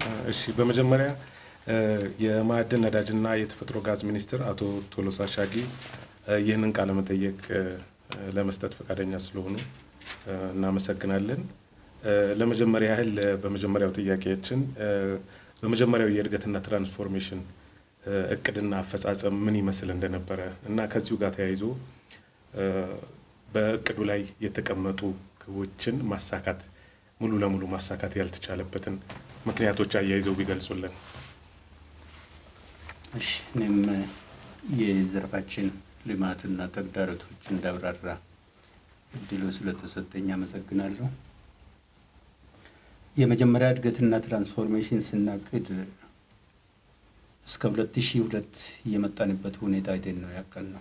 እሺ በመጀመሪያ የማዕድን ነዳጅና የተፈጥሮ ጋዝ ሚኒስትር አቶ ቶሎሳ ሻጊ ይህንን ቃለ መጠየቅ ለመስጠት ፈቃደኛ ስለሆኑ እናመሰግናለን። ለመጀመሪያ ያህል በመጀመሪያው ጥያቄያችን በመጀመሪያው የእድገትና ትራንስፎርሜሽን እቅድና አፈጻጸም ምን ይመስል እንደነበረ እና ከዚሁ ጋር ተያይዞ በእቅዱ ላይ የተቀመጡ ግቦችን ማሳካት ሙሉ ለሙሉ ማሳካት ያልተቻለበትን ምክንያቶች አያይዘው ቢገልጹልን። እሺ እኔም የዘርፋችን ልማትና ተግዳሮቶች እንዳብራራ እድሉ ስለተሰጠኝ አመሰግናለሁ። የመጀመሪያ እድገትና ትራንስፎርሜሽን ስናቅድ እስከ 2002 የመጣንበት ሁኔታ አይተን ነው ያቀል ነው።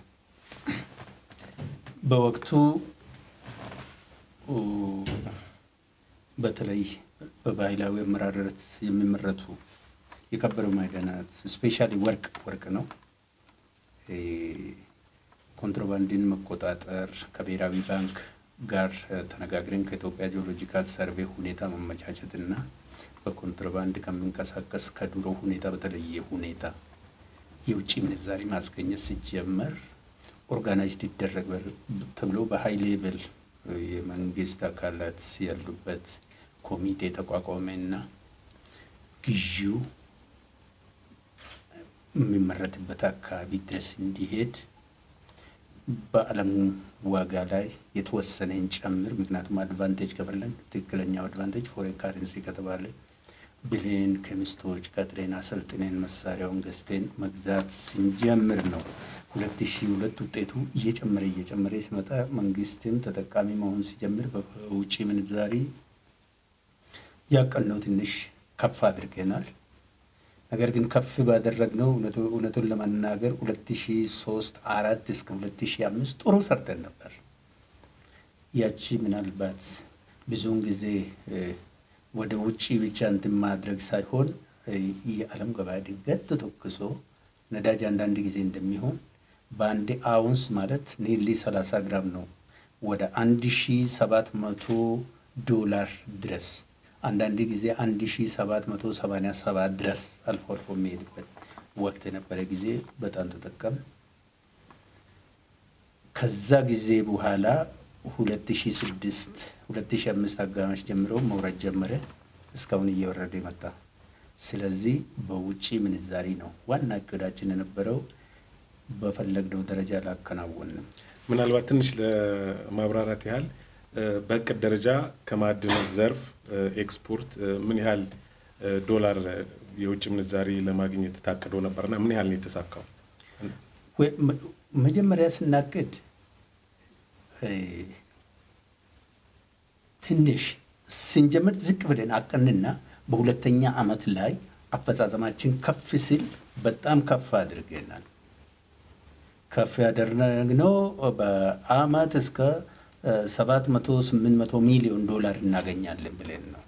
በወቅቱ በተለይ በባህላዊ አመራረት የሚመረቱ የከበሩ ማዕድናት ስፔሻሊ ወርቅ ወርቅ ነው። ኮንትሮባንድን መቆጣጠር ከብሔራዊ ባንክ ጋር ተነጋግረን ከኢትዮጵያ ጂኦሎጂካል ሰርቬ ሁኔታ መመቻቸትና በኮንትሮባንድ ከምንቀሳቀስ ከድሮ ሁኔታ በተለየ ሁኔታ የውጭ ምንዛሪ ማስገኘት ሲጀመር ኦርጋናይዝድ ይደረግ ተብሎ በሀይ ሌቭል የመንግስት አካላት ያሉበት ኮሚቴ ተቋቋመና ግዢው የሚመረትበት አካባቢ ድረስ እንዲሄድ በዓለሙ ዋጋ ላይ የተወሰነ እንጨምር። ምክንያቱም አድቫንቴጅ ከፈለን ትክክለኛው አድቫንቴጅ ፎሬን ካረንሲ ከተባለ ብሌን ኬሚስቶች ቀጥሬን አሰልጥኔን መሳሪያውን ገዝቴን መግዛት ስንጀምር ነው። ሁለት ሺህ ሁለት ውጤቱ እየጨመረ እየጨመረ ሲመጣ መንግስትም ተጠቃሚ መሆን ሲጀምር በውጭ ምንዛሪ ያቀልነው ትንሽ ከፍ አድርገናል። ነገር ግን ከፍ ባደረግነው እውነቱን ለመናገር 2003 አራት እስከ 2005 ጥሩ ሰርተን ነበር። ያቺ ምናልባት ብዙውን ጊዜ ወደ ውጭ ብቻ እንትን ማድረግ ሳይሆን የዓለም ገበያ ድንገት ተተኩሶ ነዳጅ አንዳንድ ጊዜ እንደሚሆን በአንድ አውንስ ማለት ኒርሊ 30 ግራም ነው ወደ 1700 ዶላር ድረስ አንዳንድ ጊዜ 1787 ድረስ አልፎ አልፎ የሚሄድበት ወቅት የነበረ ጊዜ በጣም ተጠቀም። ከዛ ጊዜ በኋላ 2006 2005 አጋማሽ ጀምሮ መውረድ ጀመረ። እስካሁን እየወረደ መጣ። ስለዚህ በውጭ ምንዛሪ ነው ዋና እቅዳችን የነበረው። በፈለግነው ደረጃ ላከናወንም። ምናልባት ትንሽ ለማብራራት ያህል በእቅድ ደረጃ ከማዕድን ዘርፍ ኤክስፖርት ምን ያህል ዶላር የውጭ ምንዛሪ ለማግኘት ታቅዶ ነበርና ምን ያህል ነው የተሳካው? መጀመሪያ ስናቅድ ትንሽ ስንጀምር ዝቅ ብለን አቀንና በሁለተኛ ዓመት ላይ አፈጻጸማችን ከፍ ሲል በጣም ከፍ አድርገናል። ከፍ ያደረግነው በአመት እስከ ሰባት መቶ ስምንት መቶ ሚሊዮን ዶላር እናገኛለን ብለን ነው።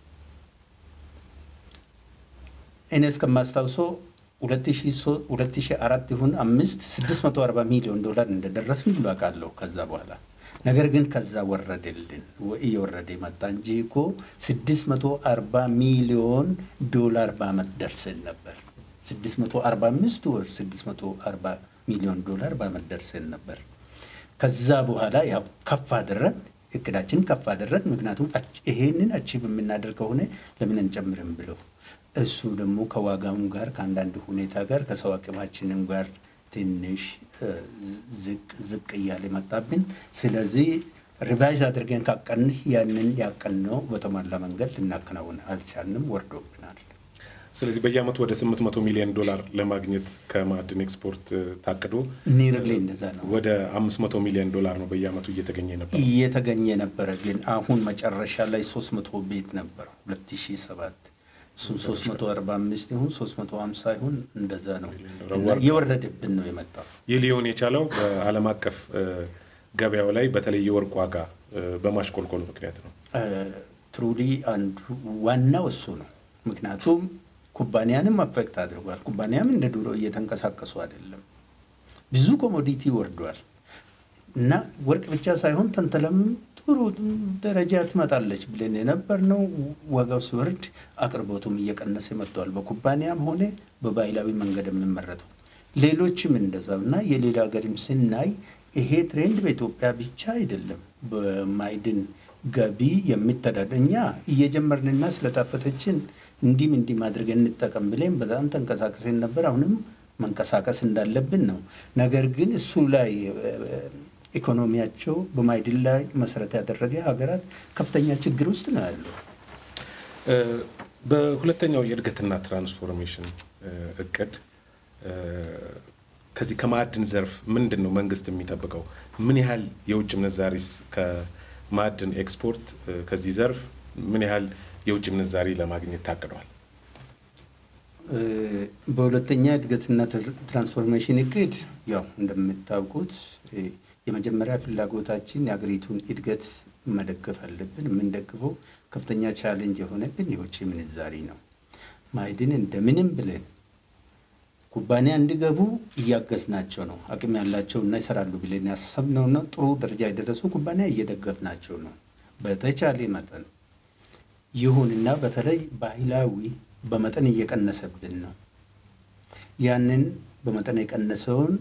እኔ እስከማስታውሰው ሁለት ሺህ አራት ይሁን አምስት ስድስት መቶ አርባ ሚሊዮን ዶላር እንደደረስን ብሎ አውቃለሁ። ከዛ በኋላ ነገር ግን ከዛ ወረደልን እየወረደ መጣ እንጂ እኮ ስድስት መቶ አርባ ሚሊዮን ዶላር በአመት ደርሰን ነበር። ስድስት መቶ አርባ አምስት ወር ስድስት መቶ አርባ ሚሊዮን ዶላር በአመት ደርሰን ነበር። ከዛ በኋላ ያው ከፍ አደረግ እቅዳችን ከፍ አደረግ። ምክንያቱም ይሄንን አቺቭ የምናደርግ ከሆነ ለምን እንጨምርም ብለው እሱ ደግሞ ከዋጋውም ጋር ከአንዳንድ ሁኔታ ጋር ከሰው አቅማችንም ጋር ትንሽ ዝቅ ዝቅ እያለ መጣብን። ስለዚህ ሪቫይዝ አድርገን ካቀን ያንን ያቀንነው በተሟላ መንገድ ልናከናውን አልቻልንም፣ ወርዶብናል። ስለዚህ በየአመቱ ወደ 800 ሚሊዮን ዶላር ለማግኘት ከማዕድን ኤክስፖርት ታቅዶ ኒርሊ እንደዛ ነው። ወደ 500 ሚሊዮን ዶላር ነው በየአመቱ እየተገኘ ነበር እየተገኘ ነበረ። ግን አሁን መጨረሻ ላይ 300 ቤት ነበር 2007 እሱም 345 ይሁን 350 ይሁን እንደዛ ነው የወረደብን ነው የመጣው። ይህ ሊሆን የቻለው በዓለም አቀፍ ገበያው ላይ በተለይ የወርቅ ዋጋ በማሽቆልቆሉ ምክንያት ነው። ትሩሊ አንዱ ዋናው እሱ ነው። ምክንያቱም ኩባንያንም አፌክት አድርጓል። ኩባንያም እንደ ድሮ እየተንቀሳቀሱ አይደለም። ብዙ ኮሞዲቲ ወርዷል። እና ወርቅ ብቻ ሳይሆን ተንተለም ጥሩ ደረጃ ትመጣለች ብለን የነበርነው ዋጋው ሲወርድ አቅርቦቱም እየቀነሰ መጥተዋል። በኩባንያም ሆነ በባህላዊ መንገድ የሚመረተው ሌሎችም እንደዛው እና የሌላ ሀገርም ስናይ ይሄ ትሬንድ በኢትዮጵያ ብቻ አይደለም። በማዕድን ገቢ የሚተዳደ እኛ እየጀመርንና ስለጣፈተችን እንዲህም እንዲህ አድርገን እንጠቀም ብለን በጣም ተንቀሳቅሰን ነበር። አሁንም መንቀሳቀስ እንዳለብን ነው። ነገር ግን እሱ ላይ ኢኮኖሚያቸው በማዕድን ላይ መሰረት ያደረገ ሀገራት ከፍተኛ ችግር ውስጥ ነው ያለው። በሁለተኛው የእድገትና ትራንስፎርሜሽን እቅድ ከዚህ ከማዕድን ዘርፍ ምንድን ነው መንግስት የሚጠብቀው? ምን ያህል የውጭ ምንዛሪስ ከማዕድን ኤክስፖርት ከዚህ ዘርፍ ምን ያህል የውጭ ምንዛሪ ለማግኘት ታቅደዋል? በሁለተኛ እድገትና ትራንስፎርሜሽን እቅድ ያው እንደምታውቁት የመጀመሪያ ፍላጎታችን የሀገሪቱን እድገት መደገፍ አለብን። የምንደግፈው ከፍተኛ ቻሌንጅ የሆነብን የውጭ ምንዛሪ ነው። ማዕድን እንደምንም ብለን ኩባንያ እንዲገቡ እያገዝናቸው ነው። አቅም ያላቸው እና ይሰራሉ ብለን ያሰብነውና ጥሩ ደረጃ የደረሱ ኩባንያ እየደገፍናቸው ነው በተቻለ መጠን። ይሁንና በተለይ ባህላዊ በመጠን እየቀነሰብን ነው። ያንን በመጠን የቀነሰውን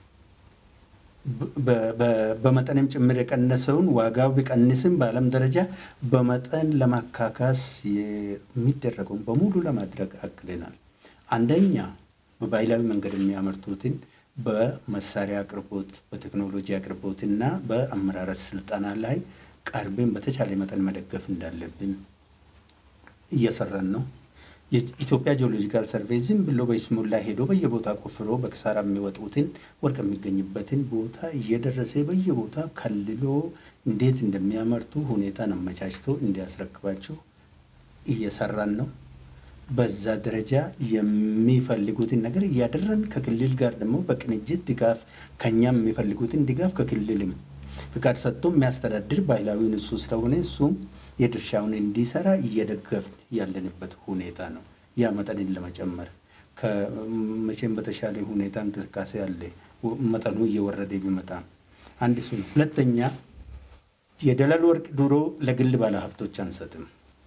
በመጠንም ጭምር የቀነሰውን ዋጋው ቢቀንስም በዓለም ደረጃ በመጠን ለማካካስ የሚደረገውን በሙሉ ለማድረግ አቅደናል። አንደኛ በባህላዊ መንገድ የሚያመርቱትን በመሳሪያ አቅርቦት፣ በቴክኖሎጂ አቅርቦት እና በአመራረት ስልጠና ላይ ቀርበን በተቻለ መጠን መደገፍ እንዳለብን እየሰራን ነው። የኢትዮጵያ ጂኦሎጂካል ሰርቬይ ዝም ብሎ በይስሙላ ሄዶ በየቦታ ቆፍሮ በኪሳራ የሚወጡትን ወርቅ የሚገኝበትን ቦታ እየደረሰ በየቦታ ከልሎ እንዴት እንደሚያመርቱ ሁኔታን አመቻችቶ እንዲያስረክባቸው እየሰራን ነው። በዛ ደረጃ የሚፈልጉትን ነገር እያደረን ከክልል ጋር ደግሞ በቅንጅት ድጋፍ ከኛም የሚፈልጉትን ድጋፍ ከክልልም ፍቃድ ሰጥቶ የሚያስተዳድር ባህላዊውን እሱ ስለሆነ እሱም የድርሻውን እንዲሰራ እየደገፍን ያለንበት ሁኔታ ነው። ያ መጠንን ለመጨመር ከመቼም በተሻለ ሁኔታ እንቅስቃሴ አለ። መጠኑ እየወረደ ቢመጣ አንድ እሱ ነው። ሁለተኛ የደለል ወርቅ ድሮ ለግል ባለሀብቶች አንሰጥም።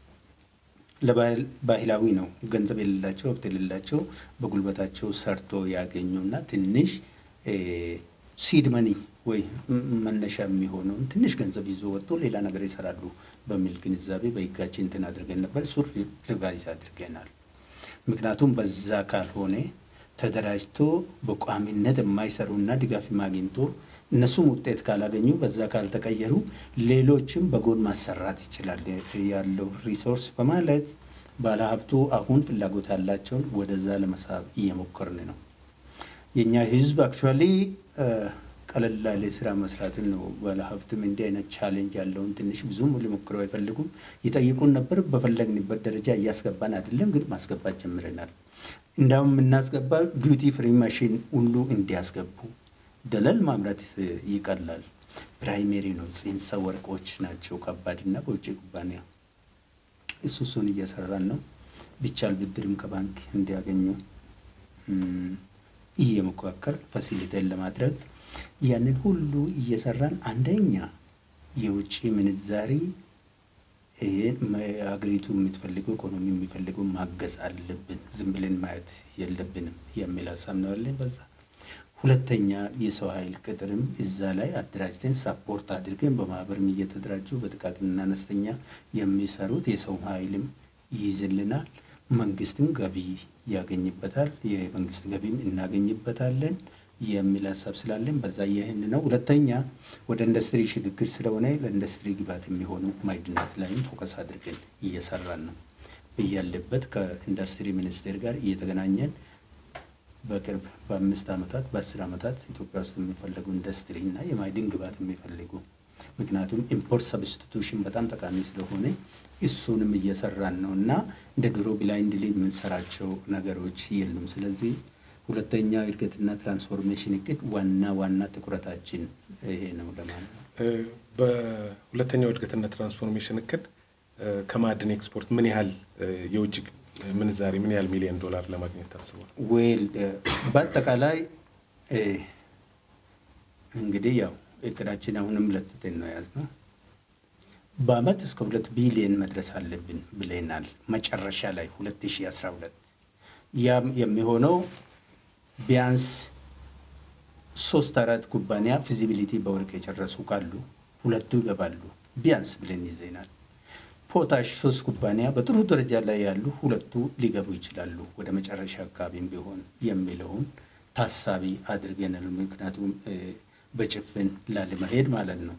ለባህላዊ ነው። ገንዘብ የሌላቸው ሀብት የሌላቸው በጉልበታቸው ሰርቶ ያገኙና ትንሽ ሲድ መኒ ወይ መነሻ የሚሆነውን ትንሽ ገንዘብ ይዞ ወጥቶ ሌላ ነገር ይሰራሉ በሚል ግንዛቤ በሕጋችን እንትን አድርገን ነበር። እሱ ሪቫይዝ አድርገናል። ምክንያቱም በዛ ካልሆነ ተደራጅቶ በቋሚነት የማይሰሩና ድጋፍ ማግኝቶ እነሱም ውጤት ካላገኙ በዛ ካልተቀየሩ ሌሎችም በጎን ማሰራት ይችላል ያለው ሪሶርስ በማለት ባለሀብቱ አሁን ፍላጎት ያላቸውን ወደዛ ለመሳብ እየሞከርን ነው። የእኛ ህዝብ አክቹዋሊ ቀለል ያለ ስራ መስራትን ነው። ባለሀብትም እንዲህ አይነት ቻሌንጅ ያለውን ትንሽ ብዙም ሊሞክረው አይፈልጉም። ይጠይቁን ነበር። በፈለግንበት ደረጃ እያስገባን አይደለም፣ ግን ማስገባት ጀምረናል። እንዳውም የምናስገባ ዲዩቲ ፍሪ ማሽን ሁሉ እንዲያስገቡ ደለል ማምረት ይቀላል። ፕራይሜሪ ነው። ጽንሰ ወርቆች ናቸው ከባድና በውጭ ኩባንያ እሱ እሱን እየሰራን ነው። ቢቻል ብድርም ከባንክ እንዲያገኙ እየመካከል ፋሲሊቴን ለማድረግ ያንን ሁሉ እየሰራን አንደኛ የውጭ ምንዛሪ ሀገሪቱ የምትፈልገው ኢኮኖሚ የሚፈልገው ማገዝ አለብን። ዝም ብለን ማየት የለብንም የሚል ሀሳብ ነው ያለን በዛ ሁለተኛ የሰው ኃይል ቅጥርም እዛ ላይ አደራጅተን ሳፖርት አድርገን በማህበርም እየተደራጁ በጥቃቅንና አነስተኛ የሚሰሩት የሰው ኃይልም ይይዝልናል። መንግስትም ገቢ ያገኝበታል። የመንግስት ገቢም እናገኝበታለን የሚል ሀሳብ ስላለን በዛ ይህን ነው። ሁለተኛ ወደ ኢንዱስትሪ ሽግግር ስለሆነ ለኢንዱስትሪ ግብዓት የሚሆኑ ማዕድናት ላይም ፎከስ አድርገን እየሰራን ነው። እያለበት ከኢንዱስትሪ ሚኒስቴር ጋር እየተገናኘን በቅርብ በአምስት ዓመታት በአስር ዓመታት ኢትዮጵያ ውስጥ የሚፈለጉ ኢንዱስትሪ እና የማዕድን ግብዓት የሚፈልጉ ምክንያቱም ኢምፖርት ሰብስቲቱሽን በጣም ጠቃሚ ስለሆነ እሱንም እየሰራን ነው እና እንደ ድሮ ብላይንድሊ የምንሰራቸው ነገሮች የሉም። ስለዚህ ሁለተኛ እድገትና ትራንስፎርሜሽን እቅድ ዋና ዋና ትኩረታችን ይሄ ነው ለማለት ነው። በሁለተኛው እድገትና ትራንስፎርሜሽን እቅድ ከማዕድን ኤክስፖርት ምን ያህል የውጭ ምንዛሪ ምን ያህል ሚሊዮን ዶላር ለማግኘት ታስቧል? ዌል በአጠቃላይ እንግዲህ ያው እቅዳችን አሁንም ለትተን ነው የያዝነው። በአመት እስከ ሁለት ቢሊየን መድረስ አለብን ብለናል። መጨረሻ ላይ 2012 ያም የሚሆነው ቢያንስ ሶስት አራት ኩባንያ ፊዚቢሊቲ በወርቅ የጨረሱ ካሉ ሁለቱ ይገባሉ ቢያንስ ብለን ይዘናል። ፖታሽ ሶስት ኩባንያ በጥሩ ደረጃ ላይ ያሉ ሁለቱ ሊገቡ ይችላሉ ወደ መጨረሻ አካባቢም ቢሆን የሚለውን ታሳቢ አድርገናል። ምክንያቱም በጭፍን ላለመሄድ ማለት ነው።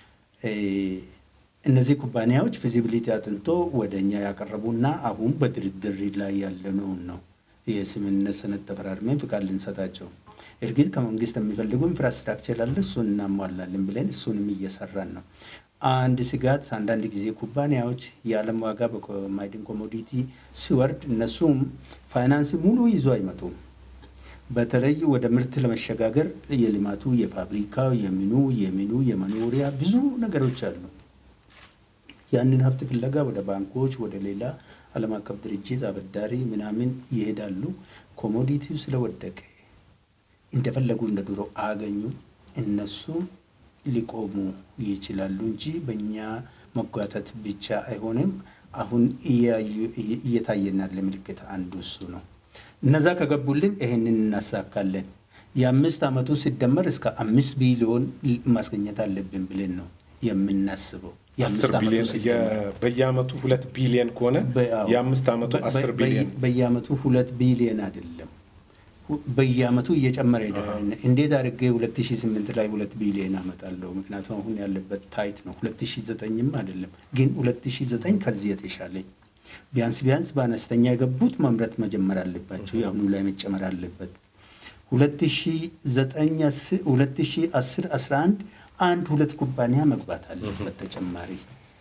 እነዚህ ኩባንያዎች ፊዚቢሊቲ አጥንቶ ወደ እኛ ያቀረቡና አሁን በድርድር ላይ ያለነውን ነው የስምምነት ሰነድ ተፈራርመን ፍቃድ ልንሰጣቸው። እርግጥ ከመንግስት የሚፈልጉ ኢንፍራስትራክቸር አለ፣ እሱን እናሟላለን ብለን እሱንም እየሰራን ነው። አንድ ስጋት አንዳንድ ጊዜ ኩባንያዎች የዓለም ዋጋ በማዕድን ኮሞዲቲ ሲወርድ እነሱም ፋይናንስ ሙሉ ይዞ አይመጡም። በተለይ ወደ ምርት ለመሸጋገር የልማቱ የፋብሪካው የምኑ የምኑ የመኖሪያ ብዙ ነገሮች አሉ። ያንን ሀብት ፍለጋ ወደ ባንኮች ወደ ሌላ ዓለም አቀፍ ድርጅት አበዳሪ ምናምን ይሄዳሉ። ኮሞዲቲው ስለወደቀ እንደፈለጉ እንደ ድሮ አገኙ እነሱ ሊቆሙ ይችላሉ እንጂ በእኛ መጓተት ብቻ አይሆንም። አሁን እየታየናል ምልክት አንዱ እሱ ነው። እነዛ ከገቡልን ይሄንን እናሳካለን። የአምስት ዓመቱ ሲደመር እስከ አምስት ቢሊዮን ማስገኘት አለብን ብለን ነው የምናስበው። አስር ቢሊዮን በየአመቱ ሁለት ቢሊዮን ከሆነ የአምስት ዓመቱ አስር ቢሊዮን በየአመቱ ሁለት ቢሊዮን አይደለም በየአመቱ እየጨመረ ሄዳል። እንዴት አድርጌ 2008 ላይ ሁለት ቢሊዮን አመጣለሁ? ምክንያቱም አሁን ያለበት ታይት ነው። 2009ም አይደለም ግን 2009 ከዚህ የተሻለ ቢያንስ ቢያንስ በአነስተኛ የገቡት ማምረት መጀመር አለባቸው። የአሁኑ ላይ መጨመር አለበት። 2010 11 አንድ ሁለት ኩባንያ መግባት አለበት ተጨማሪ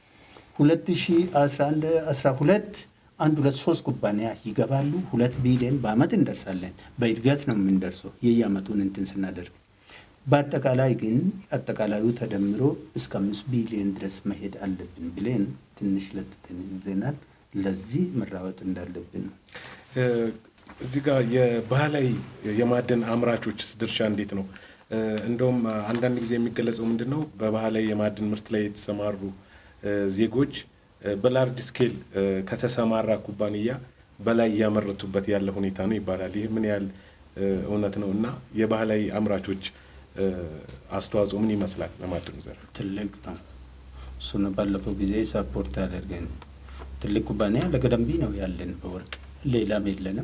2011 12 አንድ ሁለት ሶስት ኩባንያ ይገባሉ። ሁለት ቢሊዮን በአመት እንደርሳለን። በእድገት ነው የምንደርሰው የየአመቱን እንትን ስናደርግ። በአጠቃላይ ግን አጠቃላዩ ተደምሮ እስከ አምስት ቢሊዮን ድረስ መሄድ አለብን ብለን ትንሽ ለጥተን ይዘናል። ለዚህ መራወጥ እንዳለብን ነው። እዚህ ጋር የባህላዊ የማዕድን አምራቾችስ ድርሻ እንዴት ነው? እንደውም አንዳንድ ጊዜ የሚገለጸው ምንድን ነው በባህላዊ የማዕድን ምርት ላይ የተሰማሩ ዜጎች በላርጅ ስኬል ከተሰማራ ኩባንያ በላይ እያመረቱበት ያለ ሁኔታ ነው ይባላል። ይህ ምን ያህል እውነት ነው? እና የባህላዊ አምራቾች አስተዋጽኦ ምን ይመስላል ለማዕድኑ ዘርፍ? ትልቅ ነው። እሱን ባለፈው ጊዜ ሰፖርት ያደርገን ትልቅ ኩባንያ ለገደምቢ ነው ያለን በወርቅ ሌላም የለንም።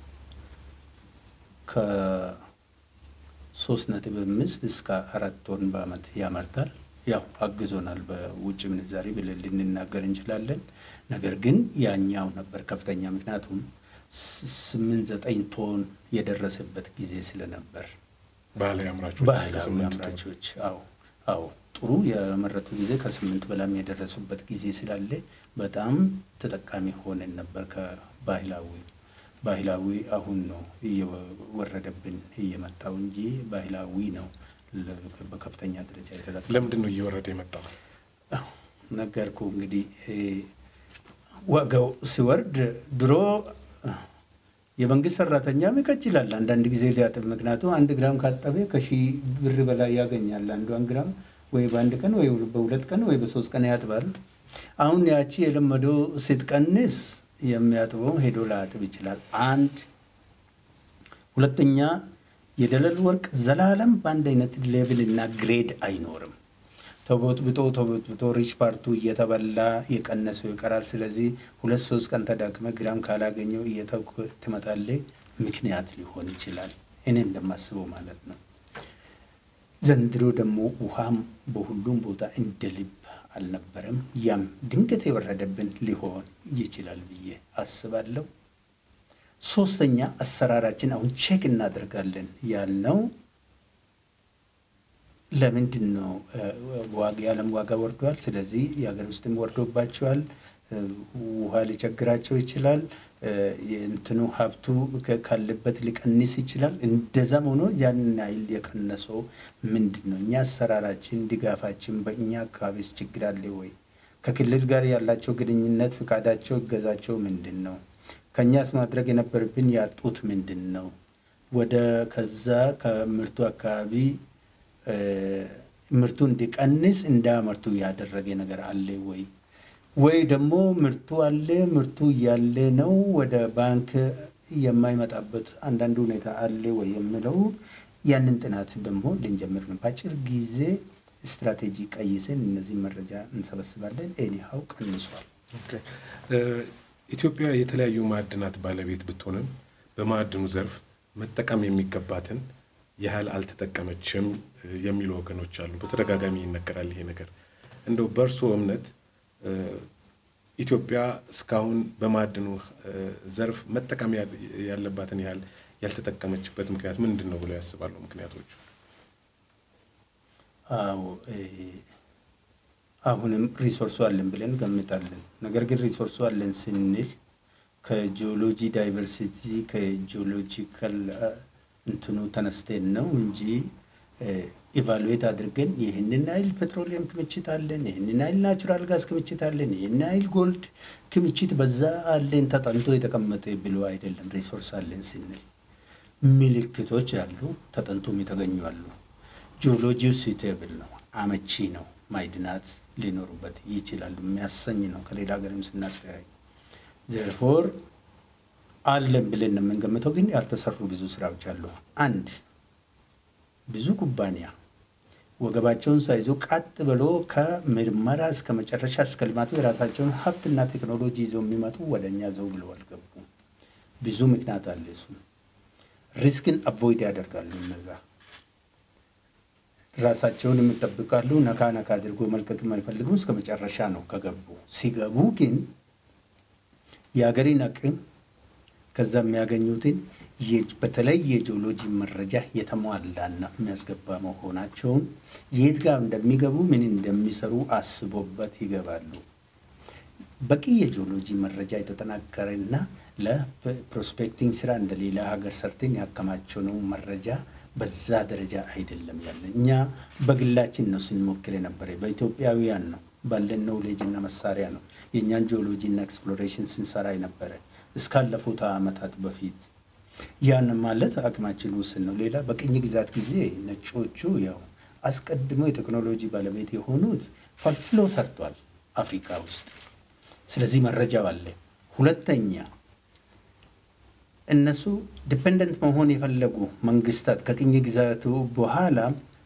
ከሶስት ነጥብ አምስት እስከ አራት ቶን በአመት ያመርታል። ያው አግዞናል በውጭ ምንዛሪ ብለን ልንናገር እንችላለን። ነገር ግን ያኛው ነበር ከፍተኛ፣ ምክንያቱም ስምንት ዘጠኝ ቶን የደረሰበት ጊዜ ስለነበር ባህላዊ አምራቾች ባህላዊ አምራቾች አዎ አዎ ጥሩ የመረቱ ጊዜ ከስምንት በላም የደረሱበት ጊዜ ስላለ በጣም ተጠቃሚ ሆነን ነበር ከባህላዊ ባህላዊ አሁን ነው እየወረደብን እየመጣው እንጂ ባህላዊ ነው በከፍተኛ ደረጃ የተጠቀመው። ለምንድን ነው እየወረደ የመጣው? ነገርኩ እንግዲህ ዋጋው ሲወርድ ድሮ የመንግስት ሰራተኛም ይቀጭላል አንዳንድ ጊዜ ሊያጥብ። ምክንያቱም አንድ ግራም ካጠበ ከሺህ ብር በላይ ያገኛል። አንዷን ግራም ወይ በአንድ ቀን ወይ በሁለት ቀን ወይ በሶስት ቀን ያጥባል። አሁን ያቺ የለመደው ስትቀንስ የሚያጥበው ሄዶ ላያጥብ ይችላል። አንድ ሁለተኛ የደለል ወርቅ ዘላለም በአንድ አይነት ሌቭል እና ግሬድ አይኖርም። ተቦጥብጦ ተቦጥብጦ ሪች ፓርቱ እየተበላ የቀነሰው ይቀራል። ስለዚህ ሁለት ሶስት ቀን ተዳክመ ግራም ካላገኘው እየተኩ ትመጣለህ። ምክንያት ሊሆን ይችላል። እኔ እንደማስበው ማለት ነው። ዘንድሮ ደግሞ ውሃም በሁሉም ቦታ እንደ ልብ አልነበረም። ያም ድንገት የወረደብን ሊሆን ይችላል ብዬ አስባለሁ። ሶስተኛ አሰራራችን አሁን ቼክ እናደርጋለን ያልነው ለምንድን ነው ዋጋ የዓለም ዋጋ ወርዷል። ስለዚህ የሀገር ውስጥም ወርዶባቸዋል። ውሃ ሊቸግራቸው ይችላል። እንትኑ ሀብቱ ካለበት ሊቀንስ ይችላል። እንደዛም ሆኖ ያንን ያህል የቀነሰው ምንድን ነው? እኛ አሰራራችን፣ ድጋፋችን በእኛ አካባቢስ ችግር አለ ወይ? ከክልል ጋር ያላቸው ግንኙነት፣ ፍቃዳቸው፣ እገዛቸው ምንድን ነው? ከእኛስ ማድረግ የነበረብን ያጡት ምንድን ነው? ወደ ከዛ ከምርቱ አካባቢ ምርቱ እንዲቀንስ እንዳያመርቱ ያደረገ ነገር አለ ወይ? ወይ ደግሞ ምርቱ አለ ምርቱ እያለ ነው ወደ ባንክ የማይመጣበት አንዳንድ ሁኔታ አለ ወይ የሚለው ያንን ጥናት ደግሞ ልንጀምር ነው። በአጭር ጊዜ ስትራቴጂ ቀይሰን እነዚህ መረጃ እንሰበስባለን። ኤኒሃው ቀንሷል። ኢትዮጵያ የተለያዩ ማዕድናት ባለቤት ብትሆንም በማዕድኑ ዘርፍ መጠቀም የሚገባትን ያህል አልተጠቀመችም የሚሉ ወገኖች አሉ። በተደጋጋሚ ይነገራል ይሄ ነገር። እንደው በእርስዎ እምነት ኢትዮጵያ እስካሁን በማዕድኑ ዘርፍ መጠቀም ያለባትን ያህል ያልተጠቀመችበት ምክንያት ምንድን ነው ብለው ያስባሉ? ምክንያቶቹ አዎ አሁንም ሪሶርሱ አለን ብለን ገምታለን። ነገር ግን ሪሶርሱ አለን ስንል ከጂኦሎጂ ዳይቨርሲቲ ከጂኦሎጂካል እንትኑ ተነስተን ነው እንጂ ኢቫሉዌት አድርገን ይህንን አይል ፔትሮሊየም ክምችት አለን፣ ይህንን አይል ናቹራል ጋዝ ክምችት አለን፣ ይህንን አይል ጎልድ ክምችት በዛ አለን ተጠንቶ የተቀመጠ ብሎ አይደለም። ሪሶርስ አለን ስንል ምልክቶች አሉ፣ ተጠንቶም የተገኙ አሉ። ጂኦሎጂው ሲቴብል ነው፣ አመቺ ነው፣ ማዕድናት ሊኖሩበት ይችላሉ የሚያሰኝ ነው። ከሌላ ሀገርም ስናስተያይ ዘርፎር አለን ብለን ነው የምንገምተው። ግን ያልተሰሩ ብዙ ስራዎች አሉ። አንድ ብዙ ኩባንያ ወገባቸውን ሳይዞ ቀጥ ብሎ ከምርመራ እስከ መጨረሻ እስከ ልማቱ የራሳቸውን ሀብትና ቴክኖሎጂ ይዘው የሚመጡ ወደ እኛ ዘው ብለው አልገቡ። ብዙ ምክንያት አለ። እሱ ሪስክን አቮይድ ያደርጋሉ። እነዛ ራሳቸውን የሚጠብቃሉ። ነካ ነካ አድርጎ መልቀቅ የማይፈልጉ እስከ መጨረሻ ነው ከገቡ። ሲገቡ ግን የሀገሬን አቅም ከዛ የሚያገኙትን በተለይ የጂኦሎጂ መረጃ የተሟላና የሚያስገባ መሆናቸውን የት ጋር እንደሚገቡ ምን እንደሚሰሩ አስቦበት ይገባሉ። በቂ የጂኦሎጂ መረጃ የተጠናከረና ለፕሮስፔክቲንግ ስራ እንደ ሌላ ሀገር ሰርተን ያከማቸነው መረጃ በዛ ደረጃ አይደለም ያለ። እኛ በግላችን ነው ስንሞክር የነበረ በኢትዮጵያውያን ነው ባለን ኖውሌጅ እና መሳሪያ ነው የእኛን ጂኦሎጂ እና ኤክስፕሎሬሽን ስንሰራ የነበረ እስካለፉት ዓመታት በፊት ያን ማለት አቅማችን ውስን ነው። ሌላ በቅኝ ግዛት ጊዜ ነጮቹ ያው አስቀድሞ የቴክኖሎጂ ባለቤት የሆኑት ፈልፍሎ ሰርቷል አፍሪካ ውስጥ። ስለዚህ መረጃው አለ። ሁለተኛ እነሱ ዲፔንደንት መሆን የፈለጉ መንግስታት ከቅኝ ግዛቱ በኋላ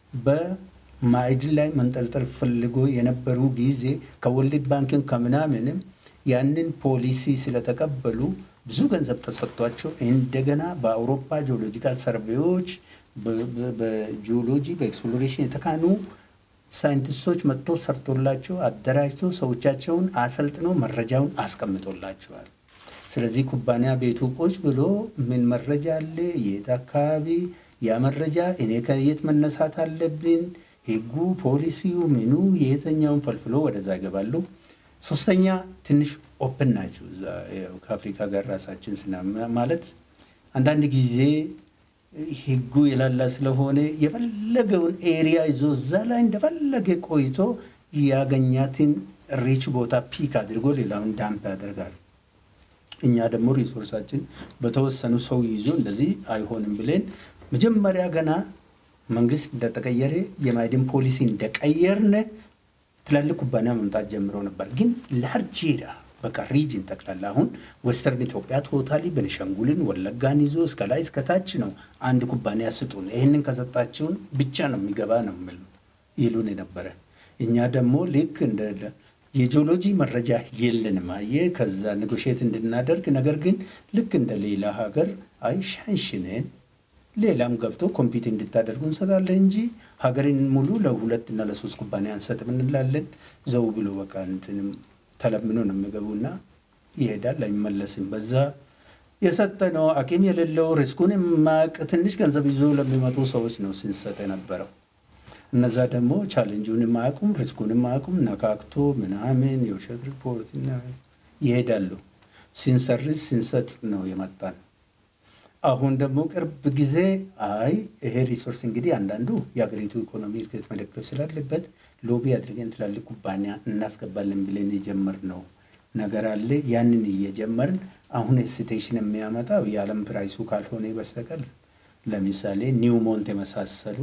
በማዕድን ላይ መንጠልጠል ፈልጎ የነበሩ ጊዜ ከወርልድ ባንክን ከምናምንም ያንን ፖሊሲ ስለተቀበሉ ብዙ ገንዘብ ተሰጥቷቸው እንደገና በአውሮፓ ጂኦሎጂካል ሰርቬዎች በጂኦሎጂ በኤክስፕሎሬሽን የተካኑ ሳይንቲስቶች መጥቶ ሰርቶላቸው አደራጅቶ ሰዎቻቸውን አሰልጥኖ መረጃውን አስቀምጦላቸዋል። ስለዚህ ኩባንያ ቤቱ ቁጭ ብሎ ምን መረጃ አለ፣ የት አካባቢ ያ መረጃ እኔ ከየት መነሳት አለብን፣ ህጉ፣ ፖሊሲው፣ ምኑ የየትኛውን ፈልፍሎ ወደዛ ይገባሉ። ሶስተኛ ትንሽ ኦፕን ናቸው። ከአፍሪካ ጋር ራሳችን ስና ማለት አንዳንድ ጊዜ ህጉ የላላ ስለሆነ የፈለገውን ኤሪያ ይዞ እዛ ላይ እንደፈለገ ቆይቶ ያገኛትን ሪች ቦታ ፒክ አድርጎ ሌላውን ዳምፕ ያደርጋል። እኛ ደግሞ ሪሶርሳችን በተወሰኑ ሰው ይዞ እንደዚህ አይሆንም ብለን መጀመሪያ ገና መንግስት እንደተቀየረ የማዕድን ፖሊሲ እንደቀየርነ ትላልቅ ኩባንያ መምጣት ጀምሮ ነበር። ግን ላርጄራ በቃ ሪጅን ጠቅላላ አሁን ወስተርን ኢትዮጵያ ቶታሊ ቤኒሻንጉልን ወለጋን ይዞ እስከ ላይ እስከ ታች ነው። አንድ ኩባንያ ስጡን፣ ይህንን ከሰጣችሁን ብቻ ነው የሚገባ ነው የሚሉ ይሉን የነበረ። እኛ ደግሞ ልክ እንደ የጂኦሎጂ መረጃ የለንም አየ ከዛ ኔጎሽየት እንድናደርግ ነገር ግን ልክ እንደ ሌላ ሀገር አይ ሻንሽንን ሌላም ገብቶ ኮምፒት እንድታደርጉ እንሰጣለን እንጂ ሀገርን ሙሉ ለሁለት እና ለሶስት ኩባንያ አንሰጥም እንላለን። ዘው ብሎ በቃ እንትንም ተለምኖ ነው የሚገቡና ይሄዳል፣ አይመለስም። በዛ የሰጠነው አቅም የሌለው ሪስኩን የማያውቅ ትንሽ ገንዘብ ይዞ ለሚመጡ ሰዎች ነው ስንሰጥ የነበረው። እነዛ ደግሞ ቻሌንጁንም አያውቁም፣ ሪስኩንም አያውቁም። ነካክቶ ምናምን የውሸት ሪፖርት ይሄዳሉ። ሲንሰርዝ ሲንሰጥ ነው የመጣን። አሁን ደግሞ ቅርብ ጊዜ አይ ይሄ ሪሶርስ እንግዲህ አንዳንዱ የሀገሪቱ ኢኮኖሚ እድገት መደገፍ ስላለበት ሎቢ አድርገን ትላልቅ ኩባንያ እናስገባለን ብለን የጀመርነው ነገር አለ። ያንን እየጀመርን አሁን ሄሲቴሽን የሚያመጣው የዓለም ፕራይሱ ካልሆነ በስተቀር ለምሳሌ ኒውሞንት የመሳሰሉ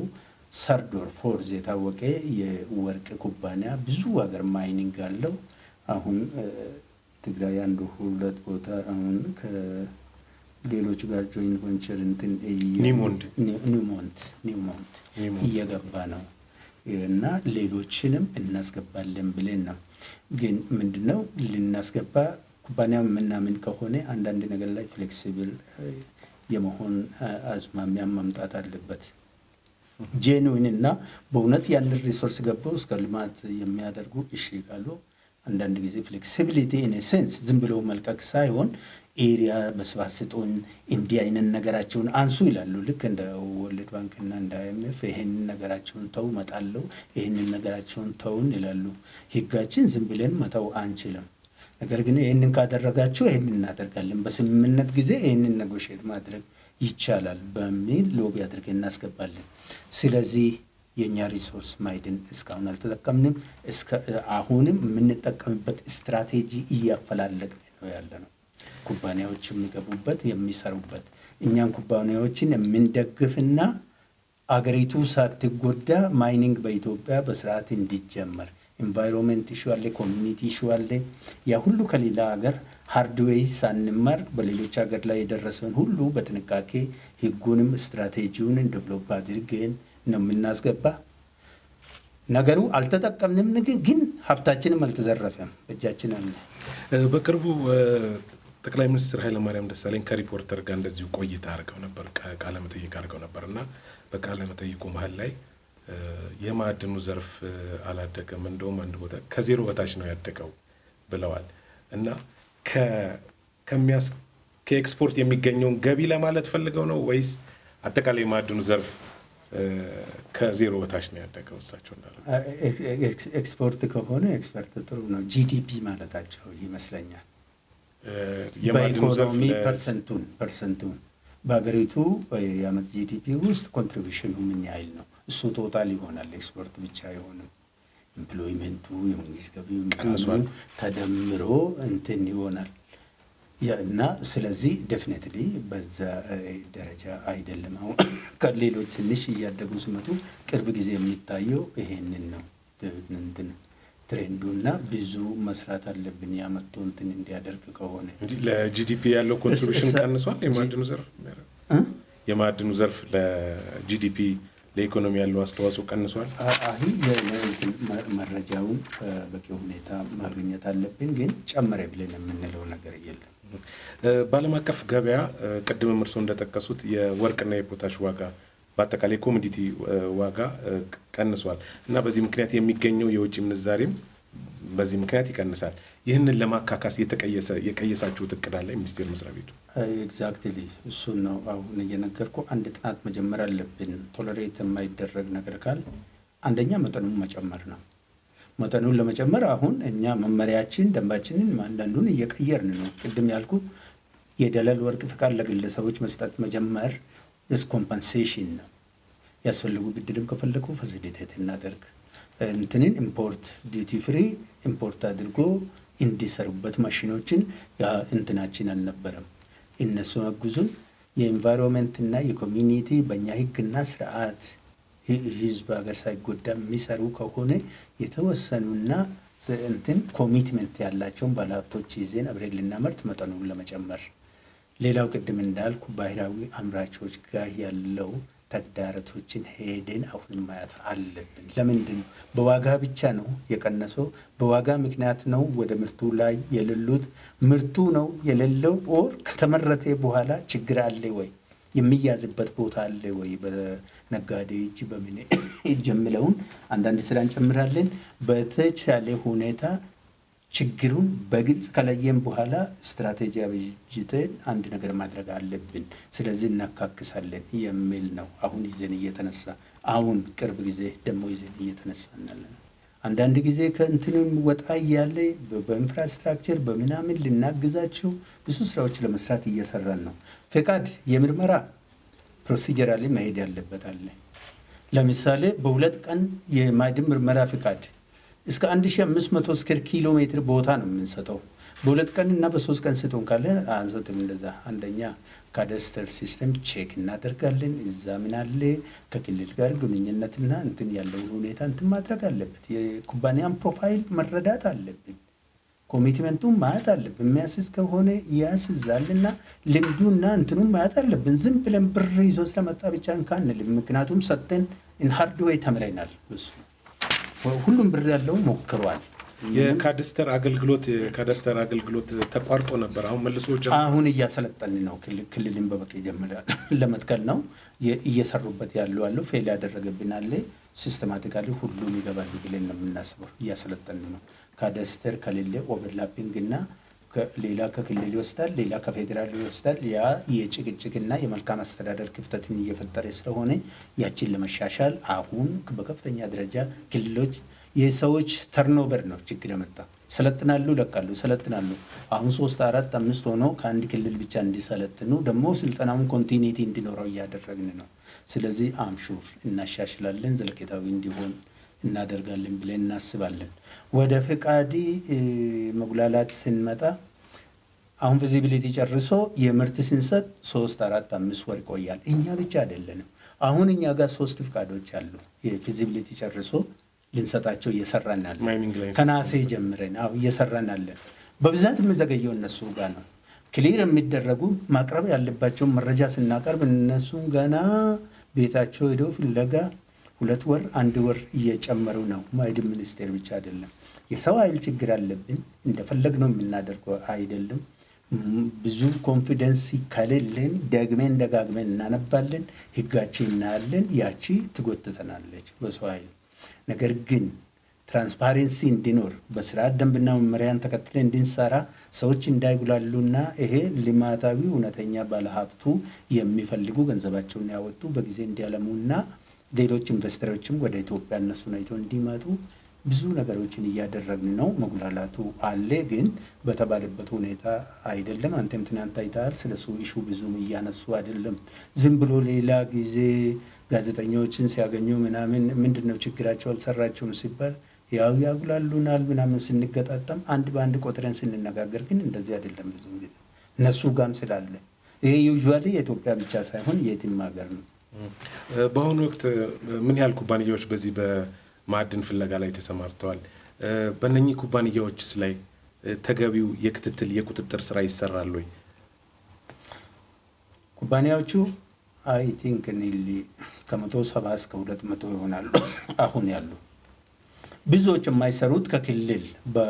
ሰርዶር ፎርዝ የታወቀ የወርቅ ኩባንያ ብዙ ሀገር ማይኒንግ አለው። አሁን ትግራይ አንዱ ሁለት ቦታ አሁን ከሌሎች ጋር ጆይንት ቨንቸር እንትን ኒውሞንት ኒውሞንት ኒውሞንት እየገባ ነው እና ሌሎችንም እናስገባለን ብለን ነው። ግን ምንድነው ልናስገባ ኩባንያው የምናምን ከሆነ አንዳንድ ነገር ላይ ፍሌክሲብል የመሆን አዝማሚያም መምጣት አለበት። ጄንዊን እና በእውነት ያንን ሪሶርስ ገብተው እስከ ልማት የሚያደርጉ እሺ ካሉ አንዳንድ ጊዜ ፍሌክሲቢሊቲ ኢን ሴንስ ዝም ብለው መልቀቅ ሳይሆን ኤሪያ በስፋት ስጡን፣ እንዲህ አይነት ነገራቸውን አንሱ ይላሉ። ልክ እንደ ወርልድ ባንክና እንደ አይኤምኤፍ ይህንን ነገራቸውን ተው መጣለው፣ ይህንን ነገራቸውን ተውን ይላሉ። ህጋችን ዝም ብለን መተው አንችልም። ነገር ግን ይህንን ካደረጋችሁ ይህንን እናደርጋለን፣ በስምምነት ጊዜ ይህንን ነጎሼት ማድረግ ይቻላል በሚል ሎቢ አድርገን እናስገባለን። ስለዚህ የእኛ ሪሶርስ ማዕድን እስካሁን አልተጠቀምንም። አሁንም የምንጠቀምበት ስትራቴጂ እያፈላለግን ነው ያለ ነው። ኩባንያዎች የሚገቡበት የሚሰሩበት፣ እኛን ኩባንያዎችን የምንደግፍና አገሪቱ ሳትጎዳ ማይኒንግ በኢትዮጵያ በስርዓት እንዲጀመር ኢንቫይሮንመንት ኢሹ አለ፣ ኮሚኒቲ ኢሹ አለ። ያ ሁሉ ከሌላ ሀገር ሃርድዌይ ሳንማር በሌሎች ሀገር ላይ የደረሰውን ሁሉ በጥንቃቄ ህጉንም ስትራቴጂውንም ዴቨሎፕ አድርገን ነው የምናስገባ። ነገሩ አልተጠቀምንም፣ ግን ሀብታችንም አልተዘረፈም፣ በእጃችን አለ። በቅርቡ ጠቅላይ ሚኒስትር ኃይለማርያም ደሳለኝ ከሪፖርተር ጋር እንደዚሁ ቆይታ አድርገው ነበር፣ ቃለ መጠይቅ አድርገው ነበር እና በቃለ መጠይቁ መሀል ላይ የማዕድኑ ዘርፍ አላደገም፣ እንደውም አንድ ቦታ ከዜሮ በታች ነው ያደገው ብለዋል እና ከኤክስፖርት የሚገኘውን ገቢ ለማለት ፈልገው ነው ወይስ አጠቃላይ የማዕድኑ ዘርፍ ከዜሮ በታች ነው ያደገው? እሳቸው እንዳለ ኤክስፖርት ከሆነ ኤክስፐርት ጥሩ ነው። ጂዲፒ ማለታቸው ይመስለኛል። የማዕድኑ ዘርፍ በኢኮኖሚ ፐርሰንቱን ፐርሰንቱን በሀገሪቱ የአመት ጂዲፒ ውስጥ ኮንትሪቢሽኑ ምን ያህል ነው? እሱ ቶታል ይሆናል። ኤክስፖርት ብቻ አይሆንም። ኤምፕሎይመንቱ የመንግስት ገቢው ቀንሷል ተደምሮ እንትን ይሆናል እና ስለዚህ ዴፊኔትሊ በዛ ደረጃ አይደለም። አሁን ከሌሎች ትንሽ እያደጉ ሲመጡ ቅርብ ጊዜ የሚታየው ይሄንን ነው እንትን ትሬንዱ እና ብዙ መስራት አለብን ያመጡ እንትን እንዲያደርግ ከሆነ ለጂዲፒ ያለው ኮንትሪቢሽን ቀንሷል። የማዕድኑ ዘርፍ የማዕድኑ ዘርፍ ለጂዲፒ ለኢኮኖሚ ያለው አስተዋጽኦ ቀንሷል። አይ መረጃውን በበቂ ሁኔታ ማግኘት አለብን፣ ግን ጨመረ ብለን የምንለው ነገር የለም። በዓለም አቀፍ ገበያ ቅድምም እርስዎ እንደጠቀሱት የወርቅና የፖታሽ ዋጋ በአጠቃላይ ኮሞዲቲ ዋጋ ቀንሷል እና በዚህ ምክንያት የሚገኘው የውጭ ምንዛሬም በዚህ ምክንያት ይቀንሳል። ይህንን ለማካካስ የቀየሳችሁት እቅድ አለ ሚኒስቴር መስሪያ ቤቱ? ኤግዛክትሊ እሱን ነው አሁን እየነገርኩ። አንድ ጥናት መጀመር አለብን። ቶለሬት የማይደረግ ነገር ካል አንደኛ መጠኑን መጨመር ነው። መጠኑን ለመጨመር አሁን እኛ መመሪያችን፣ ደንባችንን አንዳንዱን እየቀየርን ነው። ቅድም ያልኩ የደለል ወርቅ ፍቃድ ለግለሰቦች መስጠት መጀመር ስ ኮምፐንሴሽን ነው። ያስፈልጉ ብድርም ከፈለጉ ፋሲሊቴት እናደርግ እንትንን ኢምፖርት ዲቲ ፍሪ ኢምፖርት አድርጎ እንዲሰሩበት ማሽኖችን እንትናችን አልነበረም። እነሱ አጉዙን የኤንቫይሮንመንትና የኮሚኒቲ በእኛ ህግና ስርዓት ህዝብ ሀገር ሳይጎዳ የሚሰሩ ከሆነ የተወሰኑና እንትን ኮሚትመንት ያላቸውን ባለሀብቶች ይዜን አብሬን ልናመርት መጠኑን ለመጨመር ሌላው ቅድም እንዳልኩ ባህላዊ አምራቾች ጋር ያለው ተግዳሮቶችን ሄደን አሁን ማየት አለብን። ለምንድን ነው በዋጋ ብቻ ነው የቀነሰው? በዋጋ ምክንያት ነው ወደ ምርቱ ላይ የሌሉት? ምርቱ ነው የሌለው ኦር ከተመረተ በኋላ ችግር አለ ወይ? የሚያዝበት ቦታ አለ ወይ? በነጋዴ እጅ በምን እጅ የሚለውን አንዳንድ ስራ እንጨምራለን። በተቻለ ሁኔታ ችግሩን በግልጽ ከለየን በኋላ ስትራቴጂ አበጅተን አንድ ነገር ማድረግ አለብን። ስለዚህ እናካክሳለን የሚል ነው አሁን ይዘን እየተነሳ አሁን ቅርብ ጊዜ ደግሞ ይዘን እየተነሳ እናለን። አንዳንድ ጊዜ ከእንትንም ወጣ እያለ በኢንፍራስትራክቸር በምናምን ልናግዛችሁ ብዙ ስራዎች ለመስራት እየሰራን ነው። ፈቃድ የምርመራ ፕሮሲጀራሊ መሄድ ያለበት አለ። ለምሳሌ በሁለት ቀን የማዕድን ምርመራ ፈቃድ እስከ 1500 ስኩዌር ኪሎ ሜትር ቦታ ነው የምንሰጠው። በሁለት ቀን እና በሶስት ቀን ስጡን ካለ አንሰጥም። እንደዛ አንደኛ ካዳስተር ሲስተም ቼክ እናደርጋለን። እዛ ምን አለ ከክልል ጋር ግንኙነትና እንትን ያለውን ሁኔታ እንትን ማድረግ አለበት። የኩባንያን ፕሮፋይል መረዳት አለብን። ኮሚትመንቱን ማየት አለብን። የሚያስዝ ከሆነ ያስዛልና ልምዱና እንትኑን ማየት አለብን። ዝም ብለን ብር ይዞ ስለመጣ ብቻ እንካንልም። ምክንያቱም ሰጠን ኢንሃርድ ወይ ተምረናል። እሱ ሁሉም ብር ያለው ሞክሯል። የካዳስተር አገልግሎት የካዳስተር አገልግሎት ተቋርጦ ነበር። አሁን መልሶ ጀምሮ አሁን እያሰለጠን ነው። ክልልን በበቂ ጀምራል ለመትከል ነው እየሰሩበት ያሉ አሉ። ፌል ያደረገብን አለ። ሲስተማቲካሊ ሁሉም ይገባሉ ብለን ነው የምናስበው። እያሰለጠን ነው። ካዳስተር ከሌለ ኦቨርላፒንግ እና ሌላ ከክልል ይወስዳል፣ ሌላ ከፌዴራል ይወስዳል። ያ የጭቅጭቅና የመልካም አስተዳደር ክፍተትን እየፈጠረ ስለሆነ ያችን ለመሻሻል አሁን በከፍተኛ ደረጃ ክልሎች የሰዎች ተርኖቨር ነው ችግር የመጣ ሰለጥናሉ፣ ለቃሉ፣ ሰለጥናሉ። አሁን ሶስት አራት አምስት ሆኖ ከአንድ ክልል ብቻ እንዲሰለጥኑ ደግሞ ስልጠናውን ኮንቲኒቲ እንዲኖረው እያደረግን ነው። ስለዚህ አምሹር እናሻሽላለን፣ ዘለቄታዊ እንዲሆን እናደርጋለን ብለን እናስባለን። ወደ ፈቃዲ መጉላላት ስንመጣ አሁን ቪዚቢሊቲ ጨርሶ የምርት ስንሰጥ ሶስት አራት አምስት ወር ይቆያል። እኛ ብቻ አይደለንም። አሁን እኛ ጋር ሶስት ፍቃዶች አሉ። የፊዚቢሊቲ ጨርሶ ልንሰጣቸው እየሰራን ያለን ማይኒንግ ላይ ከናሴ ጀምረን አዎ እየሰራን ያለን። በብዛት የምዘገየው እነሱ ጋር ነው። ክሊር የሚደረጉ ማቅረብ ያለባቸውን መረጃ ስናቀርብ እነሱ ገና ቤታቸው ሄደው ፍለጋ ሁለት ወር አንድ ወር እየጨመሩ ነው። ማዕድን ሚኒስቴር ብቻ አይደለም። የሰው ኃይል ችግር አለብን። እንደፈለግ ነው የምናደርገው አይደለም። ብዙ ኮንፊደንስ ከሌለን ደግመን ደጋግመን እናነባለን፣ ህጋችን እናያለን። ያቺ ትጎትተናለች በሰው ኃይል ነገር ግን ትራንስፓሬንሲ እንዲኖር በስርዓት ደንብና መመሪያን ተከትለ እንድንሰራ ሰዎች እንዳይጉላሉና ይሄ ልማታዊ እውነተኛ ባለሀብቱ የሚፈልጉ ገንዘባቸውን ያወጡ በጊዜ እንዲያለሙና ሌሎች ኢንቨስተሮችም ወደ ኢትዮጵያ እነሱን አይተው እንዲመጡ ብዙ ነገሮችን እያደረግን ነው። መጉላላቱ አለ፣ ግን በተባለበት ሁኔታ አይደለም። አንተም ትናንት አይተሃል። ስለሱ ኢሹ ብዙም እያነሱ አይደለም። ዝም ብሎ ሌላ ጊዜ ጋዜጠኞችን ሲያገኙ ምናምን ምንድን ነው ችግራቸው አልሰራቸውም ሲባል ያው ያጉላሉናል ምናምን ስንገጣጠም አንድ በአንድ ቆጥረን ስንነጋገር ግን እንደዚህ አይደለም። ብዙ ጊዜ እነሱ ጋም ስላለ ይሄ ዩዥዋሊ የኢትዮጵያ ብቻ ሳይሆን የትም ሀገር ነው። በአሁኑ ወቅት ምን ያህል ኩባንያዎች በዚህ በማዕድን ፍለጋ ላይ ተሰማርተዋል? በእነኚህ ኩባንያዎችስ ላይ ተገቢው የክትትል የቁጥጥር ስራ ይሰራል ወይ? ኩባንያዎቹ አይ ቲንክ ኒሊ ከመቶ ሰባ እስከ ሁለት መቶ ይሆናሉ አሁን ያሉ ብዙዎች የማይሰሩት ከክልል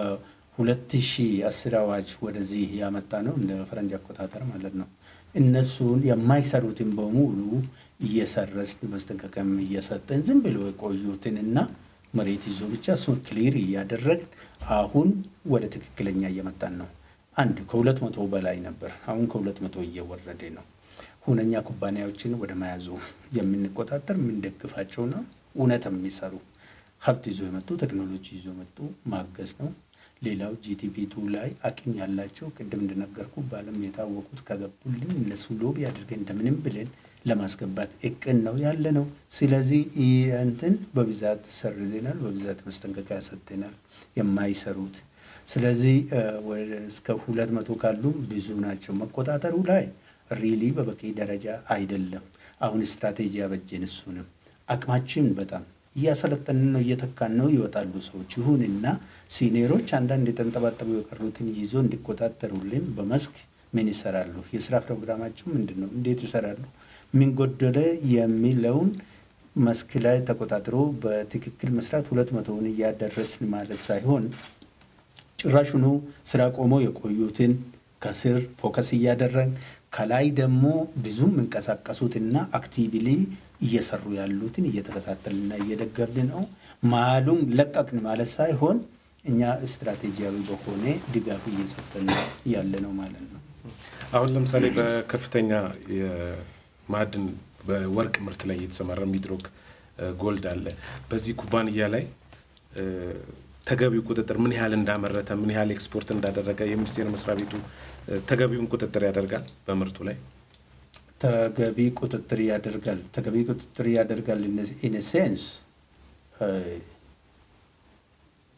በ2010 አዋጅ ወደዚህ ያመጣ ነው እንደ ፈረንጅ አቆጣጠር ማለት ነው። እነሱን የማይሰሩትን በሙሉ እየሰረስን ማስጠንቀቂያም እየሰጠን ዝም ብሎ የቆዩትን እና መሬት ይዞ ብቻ እሱን ክሊር እያደረግን አሁን ወደ ትክክለኛ እየመጣን ነው። አንድ ከሁለት መቶ በላይ ነበር። አሁን ከሁለት መቶ እየወረደ ነው። ሁነኛ ኩባንያዎችን ወደ መያዙ የምንቆጣጠር የምንደግፋቸው ነው። እውነት የሚሰሩ ሀብት ይዞ የመጡ ቴክኖሎጂ ይዞ የመጡ ማገዝ ነው። ሌላው ጂቲፒ ቱ ላይ አቅም ያላቸው ቅድም እንደነገርኩ በዓለም የታወቁት ከገቡልን እነሱ ሎቢ አድርገን እንደምንም ብለን ለማስገባት እቅን ነው ያለ ነው። ስለዚህ እንትን በብዛት ሰርዘናል፣ በብዛት ማስጠንቀቂያ ሰጥተናል የማይሰሩት። ስለዚህ እስከ ሁለት መቶ ካሉም ብዙ ናቸው። መቆጣጠሩ ላይ ሪሊ በበቂ ደረጃ አይደለም። አሁን ስትራቴጂ ያበጀን እሱንም አቅማችን በጣም እያሰለጠንን ነው፣ እየተካን ነው። ይወጣሉ ሰዎች። ይሁንና ሲኒየሮች አንዳንድ የተንጠባጠቡ የቀሩትን ይዞ እንዲቆጣጠሩልን በመስክ ምን ይሰራሉ? የስራ ፕሮግራማቸው ምንድን ነው? እንዴት ይሰራሉ? ምን ጎደለ የሚለውን መስክ ላይ ተቆጣጥሮ በትክክል መስራት ሁለት መቶውን እያደረስን ማለት ሳይሆን ጭራሹኑ ስራ ቆሞ የቆዩትን ከስር ፎከስ እያደረግን ከላይ ደግሞ ብዙ የሚንቀሳቀሱትና አክቲቪሊ እየሰሩ ያሉትን እየተከታተልና እየደገፍን ነው። መሀሉን ለቀቅን ማለት ሳይሆን እኛ ስትራቴጂያዊ በሆነ ድጋፍ እየሰጠን ያለ ነው ማለት ነው። አሁን ለምሳሌ በከፍተኛ የማዕድን በወርቅ ምርት ላይ የተሰማራ ሚድሮክ ጎልድ አለ። በዚህ ኩባንያ ላይ ተገቢው ቁጥጥር ምን ያህል እንዳመረተ ምን ያህል ኤክስፖርት እንዳደረገ የሚኒስቴር መስሪያ ቤቱ ተገቢውን ቁጥጥር ያደርጋል በምርቱ ላይ ተገቢ ቁጥጥር ያደርጋል። ተገቢ ቁጥጥር ያደርጋል ኢን ሴንስ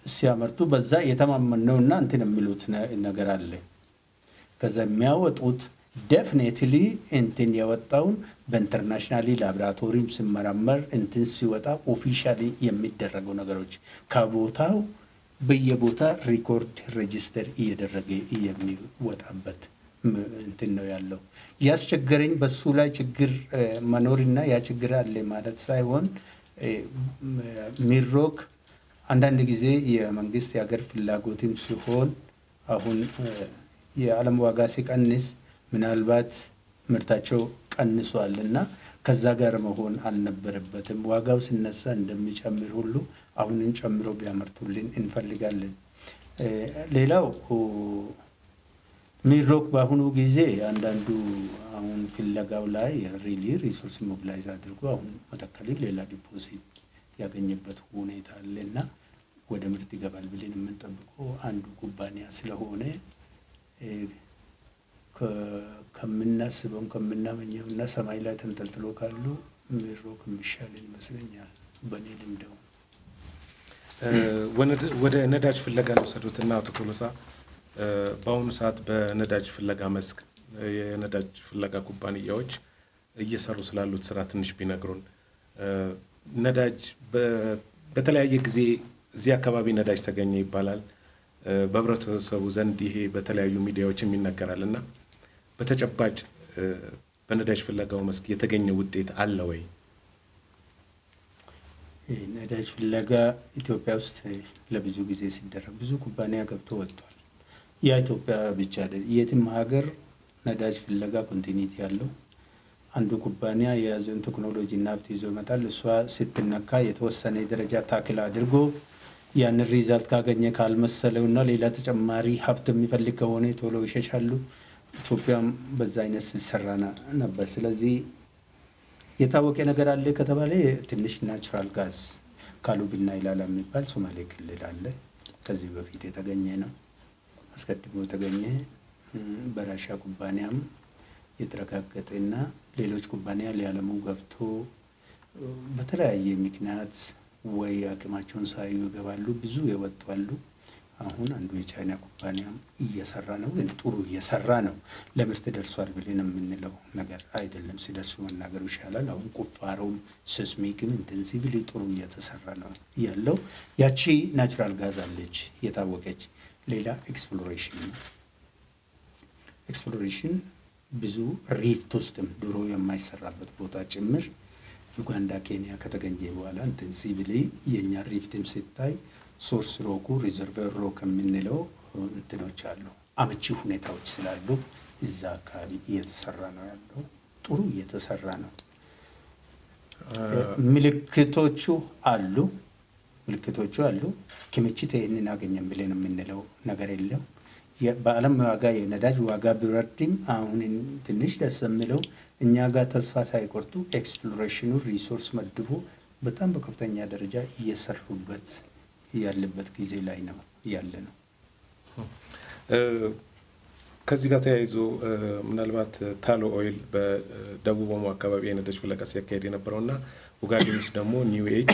ሲያመርቱ በዛ የተማመነውና እንትን የሚሉት ነገር አለ። ከዛ የሚያወጡት ዴፍኔትሊ እንትን የወጣውን በኢንተርናሽናሊ ላቦራቶሪም ሲመረመር እንትን ሲወጣ ኦፊሻሊ የሚደረገው ነገሮች ከቦታው በየቦታ ሪኮርድ ሬጂስተር እየደረገ የሚወጣበት እንትን ነው ያለው። ያስቸገረኝ በሱ ላይ ችግር መኖርና ያ ችግር አለ ማለት ሳይሆን ሚድሮክ አንዳንድ ጊዜ የመንግስት የሀገር ፍላጎትም ሲሆን አሁን የዓለም ዋጋ ሲቀንስ ምናልባት ምርታቸው ቀንሷል እና ከዛ ጋር መሆን አልነበረበትም። ዋጋው ሲነሳ እንደሚጨምር ሁሉ አሁንን ጨምሮ ቢያመርቱልን እንፈልጋለን። ሌላው ሚድሮክ በአሁኑ ጊዜ አንዳንዱ አሁን ፍለጋው ላይ ሪሊ ሪሶርስ ሞቢላይዝ አድርጎ አሁን መተከል ሌላ ዲፖዚት ያገኘበት ሁኔታ አለ እና ወደ ምርት ይገባል ብለን የምንጠብቀው አንዱ ኩባንያ ስለሆነ ከምናስበውም ከምናመኘው እና ሰማይ ላይ ተንጠልጥሎ ካሉ ሚድሮክ የሚሻል ይመስለኛል በእኔ ልምደው። ወደ ነዳጅ ፍለጋ ልውሰዱትና አቶ ቶሎሳ በአሁኑ ሰዓት በነዳጅ ፍለጋ መስክ የነዳጅ ፍለጋ ኩባንያዎች እየሰሩ ስላሉት ስራ ትንሽ ቢነግሩን። ነዳጅ በተለያየ ጊዜ እዚህ አካባቢ ነዳጅ ተገኘ ይባላል። በህብረተሰቡ ዘንድ ይሄ በተለያዩ ሚዲያዎችም ይነገራል እና በተጨባጭ በነዳጅ ፍለጋው መስክ የተገኘ ውጤት አለ ወይ? ነዳጅ ፍለጋ ኢትዮጵያ ውስጥ ለብዙ ጊዜ ሲደረግ ብዙ ኩባንያ ገብቶ ወጥቷል። ያ ኢትዮጵያ ብቻ አይደል፣ የትም ሀገር ነዳጅ ፍለጋ ኮንቲኒቲ ያለው አንዱ ኩባንያ የያዘውን ቴክኖሎጂ እና ሀብት ይዞ ይመጣል። እሷ ስትነካ የተወሰነ ደረጃ ታክል አድርጎ ያንን ሪዛልት ካገኘ ካልመሰለው እና ሌላ ተጨማሪ ሀብት የሚፈልግ ከሆነ ቶሎ ይሸሻሉ። ኢትዮጵያም በዛ አይነት ሲሰራ ነበር። ስለዚህ የታወቀ ነገር አለ ከተባለ ትንሽ ናቹራል ጋዝ ካሉብና ይላላ የሚባል ሶማሌ ክልል አለ። ከዚህ በፊት የተገኘ ነው፣ አስቀድሞ የተገኘ በራሻ ኩባንያም የተረጋገጠና ሌሎች ኩባንያ ሊያለሙ ገብቶ በተለያየ ምክንያት ወይ አቅማቸውን ሳዩ ይገባሉ። ብዙ የወጡ አሉ። አሁን አንዱ የቻይና ኩባንያም እየሰራ ነው፣ ግን ጥሩ እየሰራ ነው። ለምርት ደርሷል ብለን የምንለው ነገር አይደለም። ሲደርሱ መናገሩ ይሻላል። አሁን ቁፋሮም ሴስሚክም ኢንቴንሲቭሊ ጥሩ እየተሰራ ነው ያለው። ያቺ ናቹራል ጋዝ አለች የታወቀች። ሌላ ኤክስፕሎሬሽን ነው። ኤክስፕሎሬሽን ብዙ ሪፍት ውስጥም ድሮ የማይሰራበት ቦታ ጭምር ዩጋንዳ፣ ኬንያ ከተገኘ በኋላ ኢንቴንሲቭሊ የእኛ ሪፍትም ሲታይ ሶርስ ሮኩ ሪዘርቨር ሮክ የምንለው እንትኖች አሉ። አመቺ ሁኔታዎች ስላሉ እዛ አካባቢ እየተሰራ ነው ያለው። ጥሩ እየተሰራ ነው። ምልክቶቹ አሉ ምልክቶቹ አሉ። ክምችት ይህንን አገኘን ብለን የምንለው ነገር የለም። በዓለም ዋጋ የነዳጅ ዋጋ ቢወርድም አሁን ትንሽ ደስ የሚለው እኛ ጋር ተስፋ ሳይቆርጡ ኤክስፕሎሬሽኑ ሪሶርስ መድቦ በጣም በከፍተኛ ደረጃ እየሰሩበት ያለበት ጊዜ ላይ ነው ያለ ነው። ከዚህ ጋር ተያይዞ ምናልባት ታሎ ኦይል በደቡብ ኦሞ አካባቢ የነዳጅ ፍለጋ ሲያካሄድ የነበረው እና ኡጋዴን ውስጥ ደግሞ ኒው ኤጅ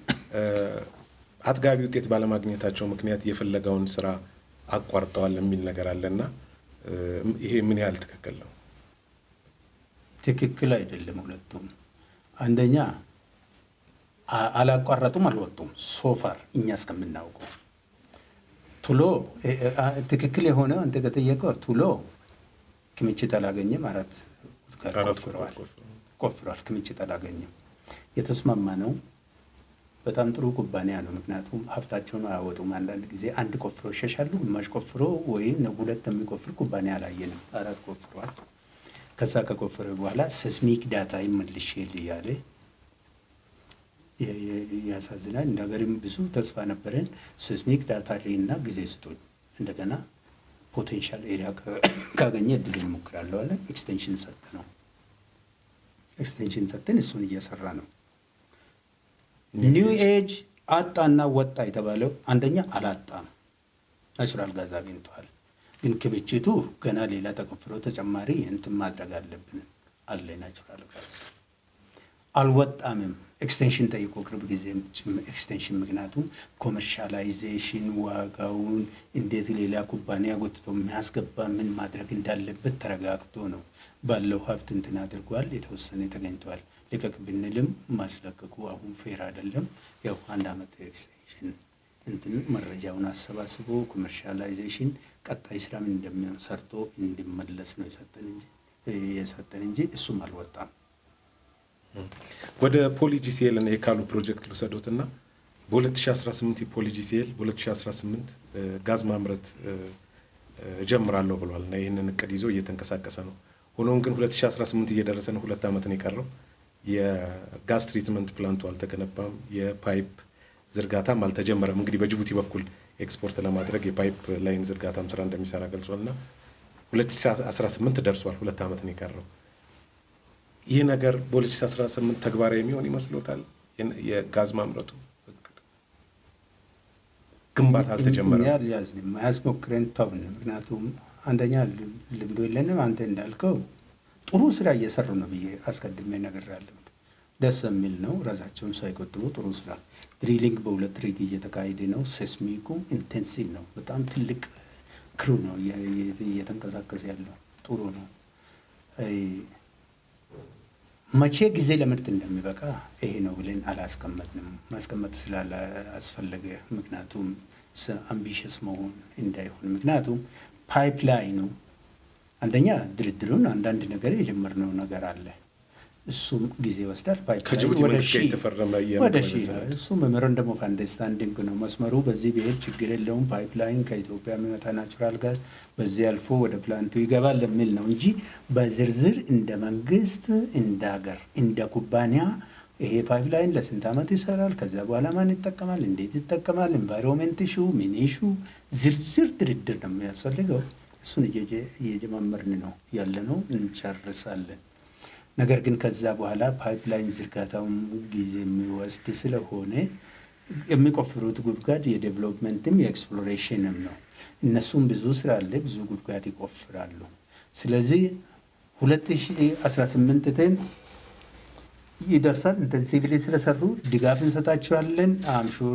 አጥጋቢ ውጤት ባለማግኘታቸው ምክንያት የፍለጋውን ስራ አቋርጠዋል የሚል ነገር አለ እና ይሄ ምን ያህል ትክክል ነው? ትክክል አይደለም። ሁለቱም አንደኛ አላቋረጡም፣ አልወጡም። ሶፋር እኛ እስከምናውቀው ቱሎ ትክክል የሆነ አንተ ከጠየቀው ቱሎ ክምችት አላገኘም። አራት ጋር ቆፍረዋል ቆፍረዋል፣ ክምችት አላገኘም። የተስማማ ነው። በጣም ጥሩ ኩባንያ ነው። ምክንያቱም ሀብታቸውን አያወጡም። አንዳንድ ጊዜ አንድ ቆፍሮ ይሸሻሉ፣ ግማሽ ቆፍሮ ወይም ሁለት የሚቆፍር ኩባንያ አላየንም። አራት ቆፍሯል። ከዛ ከቆፈረ በኋላ ሴስሚክ ዳታ ይመልሽ እያለ ያሳዝናል። እንደ ሀገርም ብዙ ተስፋ ነበረን። ሴስሚክ ዳታ ላይ እና ጊዜ ስጡኝ፣ እንደገና ፖቴንሻል ኤሪያ ካገኘ እድል እንሞክራለሁ አለ። ኤክስቴንሽን ሰጠ ነው ኤክስቴንሽን ሰጠን። እሱን እየሰራ ነው። ኒው ኤጅ አጣና ወጣ የተባለው አንደኛ አላጣም፣ ናቹራል ጋዝ አግኝተዋል። ግን ክምችቱ ገና ሌላ ተቆፍሮ ተጨማሪ እንትን ማድረግ አለብን አለ ናቹራል ጋዝ አልወጣምም። ኤክስቴንሽን ጠይቆ ቅርብ ጊዜም ኤክስቴንሽን ምክንያቱም ኮመርሻላይዜሽን ዋጋውን እንዴት ሌላ ኩባንያ ጎትቶ የሚያስገባ ምን ማድረግ እንዳለበት ተረጋግቶ ነው ባለው ሀብት እንትን አድርጓል። የተወሰነ ተገኝቷል። ልቀቅ ብንልም ማስለቀቁ አሁን ፌር አይደለም። ያው አንድ አመት ኤክስቴንሽን እንትን መረጃውን አሰባስቦ ኮመርሻላይዜሽን ቀጣይ ስራ ምን እንደሚሆን ሰርቶ እንዲመለስ ነው የሰጠን እንጂ የሰጠን እንጂ እሱም አልወጣም። ወደ ፖሊጂሲኤል እና የካሉ ፕሮጀክት ልውሰዶት እና በ2018 የፖሊጂሲኤል በ2018 ጋዝ ማምረት እጀምራለሁ ብሏል እና ይህንን እቅድ ይዞ እየተንቀሳቀሰ ነው። ሆኖም ግን 2018 እየደረሰ ነው። ሁለት ዓመት ነው የቀረው። የጋዝ ትሪትመንት ፕላንቱ አልተገነባም። የፓይፕ ዝርጋታም አልተጀመረም። እንግዲህ በጅቡቲ በኩል ኤክስፖርት ለማድረግ የፓይፕ ላይን ዝርጋታም ስራ እንደሚሰራ ገልጿል እና 2018 ደርሷል። ሁለት ዓመት ነው የቀረው። ይህ ነገር በ2018 ተግባራዊ የሚሆን ይመስሎታል? የጋዝ ማምረቱ ግንባታ አልተጀመረም። ያልያዝንም አያስሞክረን ተውን። ምክንያቱም አንደኛ ልምዶ የለንም። አንተ እንዳልከው ጥሩ ስራ እየሰሩ ነው ብዬ አስቀድሜ ነግሬያለሁ። ደስ የሚል ነው። ራሳቸውን ሳይቆጥቡ ጥሩ ስራ ድሪሊንግ በሁለት ሪግ እየተካሄደ ነው። ሴስሚኩ ኢንቴንሲቭ ነው። በጣም ትልቅ ክሩ ነው እየተንቀሳቀሰ ያለው ጥሩ ነው። መቼ ጊዜ ለምርት እንደሚበቃ ይሄ ነው ብለን አላስቀመጥንም። ማስቀመጥ ስላላስፈለገ ምክንያቱም አምቢሽስ መሆን እንዳይሆን ምክንያቱም ፓይፕላይኑ አንደኛ ድርድሩን አንዳንድ ነገር የጀመርነው ነገር አለ። እሱም ጊዜ ይወስዳል። ከጅቡቲ መንግስት ጋር የተፈረመ ወደ ሺ እሱ ሜሞራንደም ኦፍ አንደርስታንዲንግ ነው። መስመሩ በዚህ ብሄድ ችግር የለውም። ፓይፕላይን ከኢትዮጵያ የሚመጣ ናቹራል ጋዝ በዚህ አልፎ ወደ ፕላንቱ ይገባል የሚል ነው እንጂ በዝርዝር እንደ መንግስት፣ እንደ ሀገር፣ እንደ ኩባንያ ይሄ ፓይፕላይን ለስንት ዓመት ይሰራል፣ ከዚያ በኋላ ማን ይጠቀማል፣ እንዴት ይጠቀማል፣ ኤንቫይሮንሜንት ሹ ምን ሹ ዝርዝር ድርድር ነው የሚያስፈልገው። እሱን እየጀማመርን ነው ያለ ነው፣ እንጨርሳለን። ነገር ግን ከዛ በኋላ ፓይፕላይን ዝርጋታውን ጊዜ የሚወስድ ስለሆነ የሚቆፍሩት ጉድጓድ የዴቨሎፕመንትም የኤክስፕሎሬሽንም ነው። እነሱም ብዙ ስራ አለ፣ ብዙ ጉድጓድ ይቆፍራሉ። ስለዚህ 2018 ቴን ይደርሳል። ኢንቴንሲቭሊ ስለሰሩ ድጋፍ እንሰጣቸዋለን። አምሹር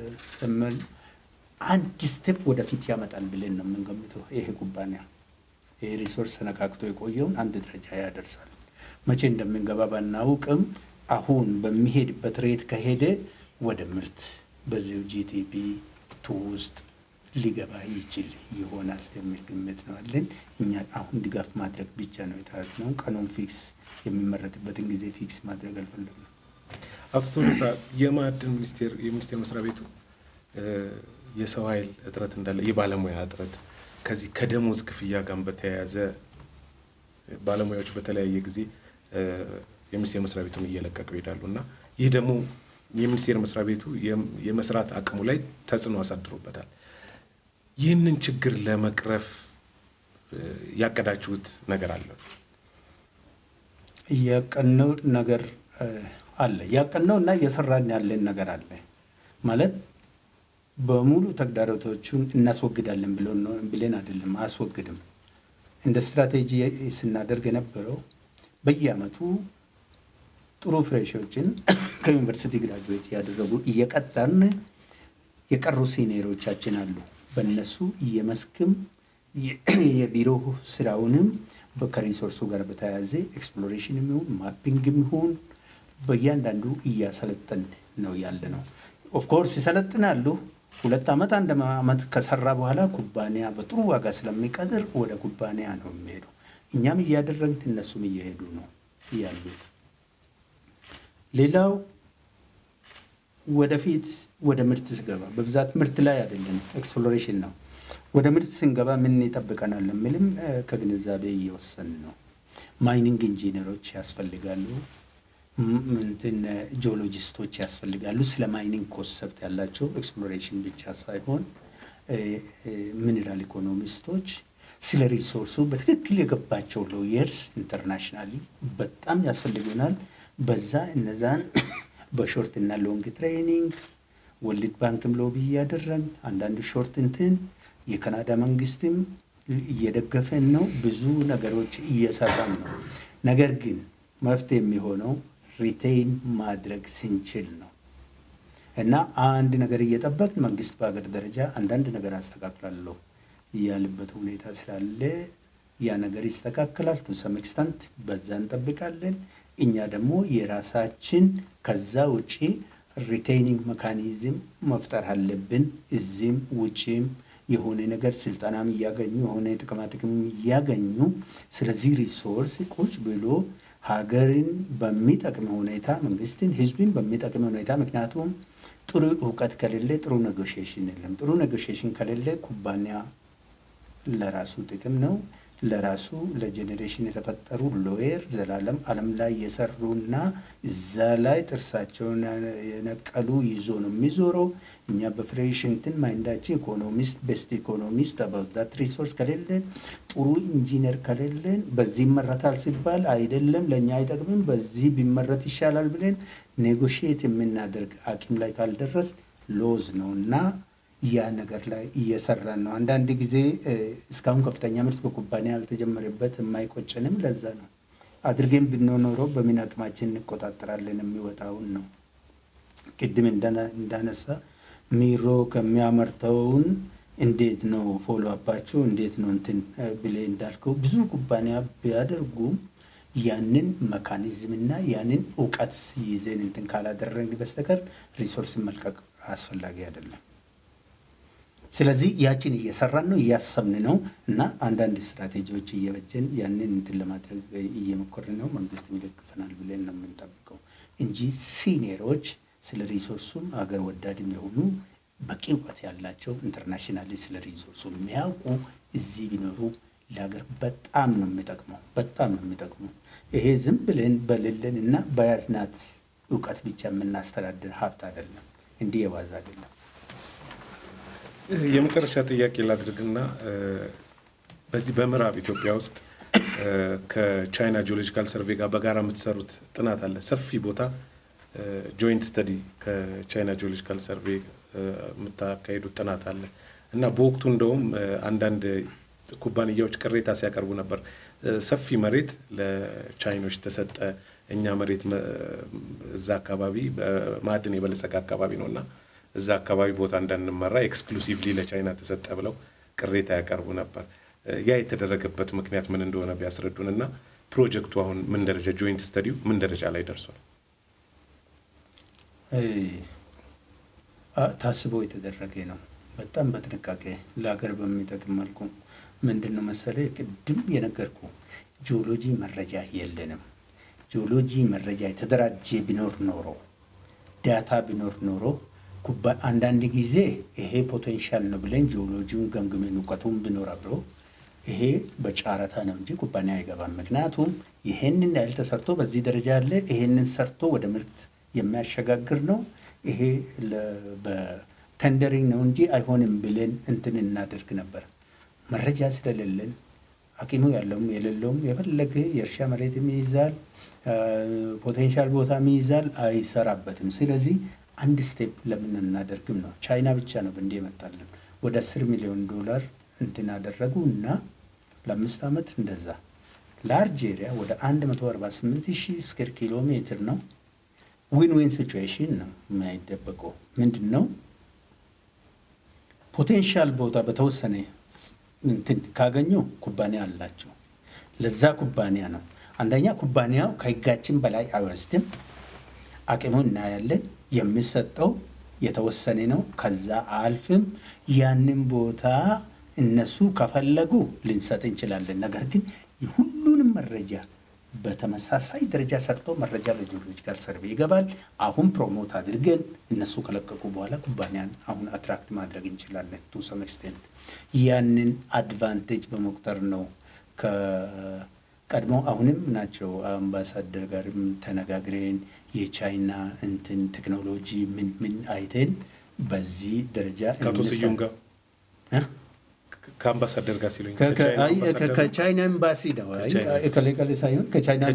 አንድ ስቴፕ ወደፊት ያመጣል ብለን ነው የምንገምተው። ይሄ ኩባንያ ይሄ ሪሶርስ ተነካክቶ የቆየውን አንድ ደረጃ ያደርሳል። መቼ እንደምንገባ ባናውቅም አሁን በሚሄድበት ሬት ከሄደ ወደ ምርት በዚሁ ጂቲፒ ቱ ውስጥ ሊገባ ይችል ይሆናል የሚል ግምት ነው አለን። እኛ አሁን ድጋፍ ማድረግ ብቻ ነው የተያዝነው። ቀኑን ፊክስ የሚመረትበትን ጊዜ ፊክስ ማድረግ አልፈለግንም። አቶ ቶሎሳ የማዕድን ሚኒስቴር የሚኒስቴር መስሪያ ቤቱ የሰው ኃይል እጥረት እንዳለ የባለሙያ እጥረት ከዚህ ከደሞዝ ክፍያ ጋር በተያያዘ ባለሙያዎች በተለያየ ጊዜ የሚኒስቴር መስሪያ ቤቱን እየለቀቁ ይሄዳሉ እና ይህ ደግሞ የሚኒስቴር መስሪያ ቤቱ የመስራት አቅሙ ላይ ተጽዕኖ አሳድሮበታል። ይህንን ችግር ለመቅረፍ ያቀዳችሁት ነገር አለ? ያቀነው ነገር አለ። ያቀነው እና እየሰራን ያለን ነገር አለ ማለት በሙሉ ተግዳሮቶቹን እናስወግዳለን ብለን አይደለም፣ አያስወግድም። እንደ ስትራቴጂ ስናደርግ የነበረው በየአመቱ ጥሩ ፍሬሾችን ከዩኒቨርሲቲ ግራጁዌት እያደረጉ እየቀጠርን የቀሩ ሲኒየሮቻችን አሉ። በእነሱ የመስክም የቢሮ ስራውንም ከሪሶርሱ ጋር በተያያዘ ኤክስፕሎሬሽን የሚሆን ማፒንግ የሚሆን በእያንዳንዱ እያሰለጠን ነው ያለ ነው። ኦፍኮርስ ይሰለጥናሉ። ሁለት ዓመት አንድ ዓመት ከሰራ በኋላ ኩባንያ በጥሩ ዋጋ ስለሚቀጥር ወደ ኩባንያ ነው የሚሄደው። እኛም እያደረግን እነሱም እየሄዱ ነው ያሉት። ሌላው ወደፊት ወደ ምርት ስገባ በብዛት ምርት ላይ አይደለም፣ ኤክስፕሎሬሽን ነው። ወደ ምርት ስንገባ ምን ይጠብቀናል የሚልም ከግንዛቤ እየወሰን ነው። ማይኒንግ ኢንጂነሮች ያስፈልጋሉ። እንትን ጂኦሎጂስቶች ያስፈልጋሉ። ስለ ማይኒንግ ኮንሰፕት ያላቸው ኤክስፕሎሬሽን ብቻ ሳይሆን ሚኔራል ኢኮኖሚስቶች፣ ስለ ሪሶርሱ በትክክል የገባቸው ሎየርስ ኢንተርናሽናሊ በጣም ያስፈልጉናል። በዛ እነዛን በሾርት እና ሎንግ ትሬኒንግ ወርልድ ባንክም ሎቢ እያደረግን አንዳንድ ሾርት እንትን የካናዳ መንግስትም እየደገፈን ነው። ብዙ ነገሮች እየሰራን ነው። ነገር ግን መፍትሄ የሚሆነው ሪቴይን ማድረግ ስንችል ነው። እና አንድ ነገር እየጠበቅን መንግስት በሀገር ደረጃ አንዳንድ ነገር አስተካክላለሁ ያለበት ሁኔታ ስላለ ያ ነገር ይስተካከላል። ቱ ሰም ኤክስተንት በዛ እንጠብቃለን። እኛ ደግሞ የራሳችን ከዛ ውጪ ሪቴይኒንግ መካኒዝም መፍጠር አለብን። እዚህም ውጪም የሆነ ነገር ስልጠናም እያገኙ የሆነ ጥቅማ ጥቅም እያገኙ ስለዚህ ሪሶርስ ቁጭ ብሎ ሀገርን በሚጠቅም ሁኔታ መንግስትን፣ ህዝብን በሚጠቅም ሁኔታ ምክንያቱም ጥሩ እውቀት ከሌለ ጥሩ ኔጎሽዬሽን የለም። ጥሩ ኔጎሽዬሽን ከሌለ ኩባንያ ለራሱ ጥቅም ነው ለራሱ ለጄኔሬሽን የተፈጠሩ ሎየር ዘላለም ዓለም ላይ የሰሩና እዛ ላይ ጥርሳቸውን የነቀሉ ይዞ ነው የሚዞረው። እኛ በፍሬሽ እንትን ማይንዳችን ኢኮኖሚስት ቤስት ኢኮኖሚስት አባውት ሪሶርስ ከሌለን ጥሩ ኢንጂነር ከሌለን በዚህ ይመረታል ሲባል አይደለም ለእኛ አይጠቅምም፣ በዚህ ቢመረት ይሻላል ብለን ኔጎሽዬት የምናደርግ አቂም ላይ ካልደረስ ሎዝ ነው እና ያ ነገር ላይ እየሰራን ነው። አንዳንድ ጊዜ እስካሁን ከፍተኛ ምርት በኩባንያ ያልተጀመረበት የማይቆጭንም ለዛ ነው። አድርገን ብንኖረው በምን አቅማችን እንቆጣጠራለን የሚወጣውን ነው። ቅድም እንዳነሳ ሚሮ ከሚያመርተውን እንዴት ነው ፎሎ አባቸው እንዴት ነው እንትን ብሌ እንዳልከው ብዙ ኩባንያ ቢያደርጉም ያንን መካኒዝምና ያንን እውቀት ይዘን እንትን ካላደረግን በስተቀር ሪሶርስን መልቀቅ አስፈላጊ አይደለም። ስለዚህ ያችን እየሰራን ነው እያሰብን ነው እና አንዳንድ ስትራቴጂዎች እየበጀን ያንን እንትን ለማድረግ እየሞከርን ነው። መንግስት ይደግፈናል ብለን ነው የምንጠብቀው እንጂ ሲኒየሮች ስለ ሪሶርሱም አገር ወዳድም የሆኑ በቂ እውቀት ያላቸው ኢንተርናሽናሊ ስለ ሪሶርሱ የሚያውቁ እዚህ ቢኖሩ ለሀገር በጣም ነው የሚጠቅመው፣ በጣም ነው የሚጠቅሙ። ይሄ ዝም ብለን በሌለን እና በያዝናት እውቀት ብቻ የምናስተዳድር ሀብት አይደለም፣ እንዲህ የዋዛ አይደለም። የመጨረሻ ጥያቄ ላድርግና በዚህ በምዕራብ ኢትዮጵያ ውስጥ ከቻይና ጂኦሎጂካል ሰርቬይ ጋር በጋራ የምትሰሩት ጥናት አለ። ሰፊ ቦታ ጆይንት ስተዲ ከቻይና ጂኦሎጂካል ሰርቬይ የምታካሄዱት ጥናት አለ እና በወቅቱ እንደውም አንዳንድ ኩባንያዎች ቅሬታ ሲያቀርቡ ነበር። ሰፊ መሬት ለቻይኖች ተሰጠ፣ እኛ መሬት እዛ አካባቢ ማዕድን የበለጸገ አካባቢ ነው እና እዛ አካባቢ ቦታ እንዳንመራ ኤክስክሉሲቭሊ ለቻይና ተሰጠ ብለው ቅሬታ ያቀርቡ ነበር። ያ የተደረገበት ምክንያት ምን እንደሆነ ቢያስረዱን እና ፕሮጀክቱ አሁን ምን ደረጃ ጆይንት ስተዲው ምን ደረጃ ላይ ደርሷል? ታስቦ የተደረገ ነው። በጣም በጥንቃቄ ለሀገር በሚጠቅም መልኩ ምንድን ነው መሰለ ቅድም የነገርኩ ጂኦሎጂ መረጃ የለንም። ጂኦሎጂ መረጃ የተደራጀ ቢኖር ኖሮ ዳታ ቢኖር ኖሮ አንዳንድ ጊዜ ይሄ ፖቴንሻል ነው ብለን ጂኦሎጂውን ገምግመን እውቀቱን ቢኖር አብሮ ይሄ በጨረታ ነው እንጂ ኩባንያ አይገባም። ምክንያቱም ይሄንን ያህል ተሰርቶ በዚህ ደረጃ ያለ ይሄንን ሰርቶ ወደ ምርት የሚያሸጋግር ነው። ይሄ በተንደሪንግ ነው እንጂ አይሆንም ብለን እንትን እናደርግ ነበር። መረጃ ስለሌለን አቂሙ ያለውም የሌለውም የፈለገ የእርሻ መሬትም ይይዛል፣ ፖቴንሻል ቦታም ይይዛል፣ አይሰራበትም። ስለዚህ አንድ ስቴፕ ለምን እናደርግም ነው። ቻይና ብቻ ነው እንዲ የመጣልን ወደ አስር ሚሊዮን ዶላር እንትን አደረጉ እና ለአምስት ዓመት እንደዛ ላርጅ ኤሪያ ወደ 148 ሺህ ስኩዌር ኪሎ ሜትር ነው። ዊን ዊን ሲቹዌሽን ነው የማይደበቀው። ምንድን ነው ፖቴንሻል ቦታ በተወሰነ እንትን ካገኙ ኩባንያ አላቸው። ለዛ ኩባንያ ነው አንደኛ ኩባንያው ከህጋችን በላይ አይወስድም። አቅሙ እናያለን። የሚሰጠው የተወሰነ ነው። ከዛ አልፍም ያንን ቦታ እነሱ ከፈለጉ ልንሰጥ እንችላለን። ነገር ግን ሁሉንም መረጃ በተመሳሳይ ደረጃ ሰርቶ መረጃ ለጂኦሎጂካል ሰርቬይ ይገባል። አሁን ፕሮሞት አድርገን እነሱ ከለቀቁ በኋላ ኩባንያን አሁን አትራክት ማድረግ እንችላለን። ቱ ሰም ኤክስቴንት ያንን አድቫንቴጅ በመቁጠር ነው ከቀድሞ አሁንም ናቸው አምባሳደር ጋርም ተነጋግረን የቻይና እንትን ቴክኖሎጂ ምን ምን አይተን በዚህ ደረጃ ከአቶ ስዩም ጋር ከአምባሳደር ጋር ሲሉኝ ከቻይና ኤምባሲ ነው ከሌቀሌ ሳይሆን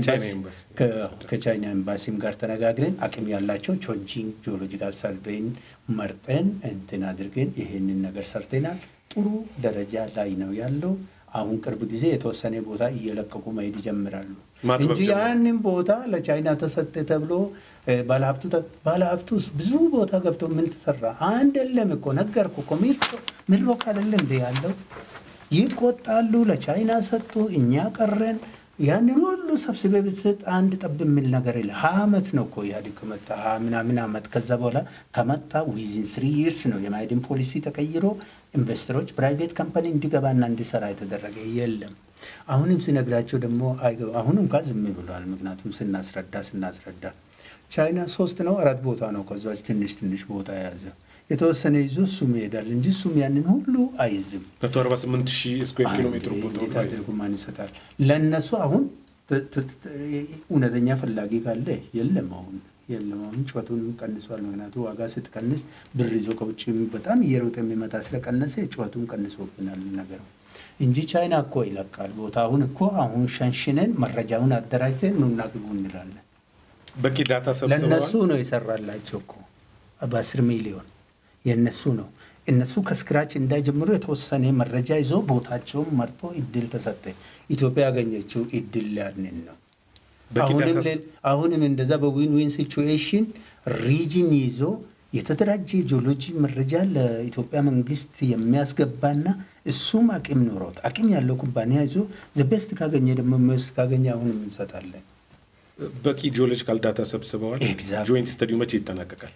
ከቻይና ኤምባሲም ጋር ተነጋግረን አቅም ያላቸው ቾንጂንግ ጂኦሎጂካል ሰርቬይን መርጠን እንትን አድርገን ይሄንን ነገር ሰርተናል። ጥሩ ደረጃ ላይ ነው ያለው። አሁን ቅርብ ጊዜ የተወሰነ ቦታ እየለቀቁ መሄድ ይጀምራሉ። ማጥበብ እንጂ ጀመሩ። ያንን ቦታ ለቻይና ተሰጠ ተብሎ እ፣ ባለሀብቱ ተ- ባለሀብቱስ ብዙ ቦታ ገብቶ ምን ተሰራ? አንድ የለም እኮ ነገርኩ እኮ ሚድሮ- ሚድሮክ አይደለ እንደ ያለው ይቆጣሉ። ለቻይና ሰጡ፣ እኛ ቀረን። ያንን ሁሉ ሰብስቤ ብትሰጥ አንድ ጠብ የሚል ነገር የለ። ሀያ ዓመት ነው እኮ ኢህአዴግ ከመጣ ሀያ ምናምን ዓመት። ከዛ በኋላ ከመጣ ዊዝን ስሪ ይርስ ነው የማዕድን ፖሊሲ ተቀይሮ ኢንቨስተሮች ፕራይቬት ካምፓኒ እንዲገባና እንዲሰራ የተደረገ የለም። አሁንም ሲነግራቸው ደግሞ አይገ- አሁን እንኳን ዝም ብሏል። ምክንያቱም ስናስረዳ ስናስረዳ ቻይና ሶስት ነው አራት ቦታ ነው ከዛች ትንሽ ትንሽ ቦታ የያዘ የተወሰነ ይዞ እሱም ይሄዳል እንጂ እሱም ያንን ሁሉ አይዝም። 148 ሺህ ስኩዌር ኪሎ ሜትር ቦታ እንዴት አድርጎ ማን ይሰጣል? ለእነሱ አሁን ት- ት- ት- እውነተኛ ፈላጊ ካለ የለም። አሁን የለም። አሁን ጩኸቱን ቀንሷል። ምክንያቱ ዋጋ ስትቀንስ ብር ይዞ ከውጭ በጣም እየሮጠ የሚመጣ ስለቀነሰ ጩኸቱን ቀንሶብናል ነገሩ እንጂ ቻይና እኮ ይለቃል ቦታ። አሁን እኮ አሁን ሸንሽነን መረጃውን አደራጅተን ኑና ግቡ እንላለን። በቂ ዳታ ለእነሱ ሰብስበዋል። ነው የሰራላቸው እኮ በአስር ሚሊዮን የእነሱ ነው። እነሱ ከስክራች እንዳይጀምሩ የተወሰነ መረጃ ይዞ ቦታቸውን መርጦ እድል ተሰጠ። ኢትዮጵያ ያገኘችው እድል ያንን ነው። በቂ አሁንም ዳታ ለ- አሁንም እንደዛ በዊን ዊን ሲቹዌሽን ሪጅን ይዞ የተደራጀ ጂኦሎጂ መረጃ ለኢትዮጵያ መንግስት የሚያስገባና እሱም አቅም ኖሮት አቅም ያለው ኩባንያ ይዞ ዘቤስት ካገኘ ደግሞ የሚወስድ ካገኘ አሁንም እንሰጣለን። በቂ ጂኦሎጂካል ዳታ ሰብስበዋል። Exactly. ጆይንት ስተዲው መቼ ይጠናቀቃል?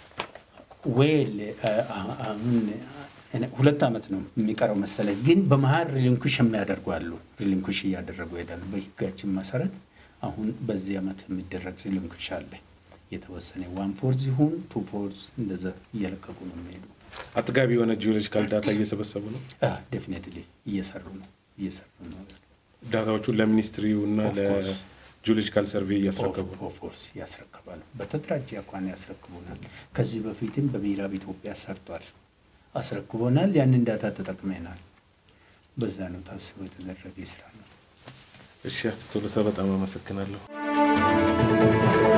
ዌል አሁን ሁለት ዓመት ነው የሚቀረው መሰለኝ። ግን በመሀል ሪሊንኩሽ የሚያደርጉ አሉ። ሪሊንኩሽ እያደረጉ ይሄዳሉ። በህጋችን መሰረት አሁን በዚህ ዓመት የሚደረግ ሪሊንኩሽ አለ። የተወሰነ ዋን ፎርዝ ይሁን ቱ ፎርዝ እንደዛ እየለቀቁ ነው የሚሄዱ። አጥጋቢ የሆነ ጂኦሎጂካል ዳታ እየሰበሰቡ ነው። ዴፊኔትሊ እየሰሩ ነው እየሰሩ ነው። ዳታዎቹን ለሚኒስትሪው እና Of course. ለጂኦሎጂካል ሰርቬይ እያስረከቡ ነው። ኦፍኮርስ ያስረክባሉ። በተደራጀ አኳን ያስረክቡናል። ከዚህ በፊትም በምዕራብ ኢትዮጵያ ሰርቷል፣ አስረክቦናል። ያንን ዳታ ተጠቅመናል። በዛ ነው ታስቦ የተደረገ ስራ ነው። እሺ፣ አቶ ቶሎሳ በጣም አመሰግናለሁ።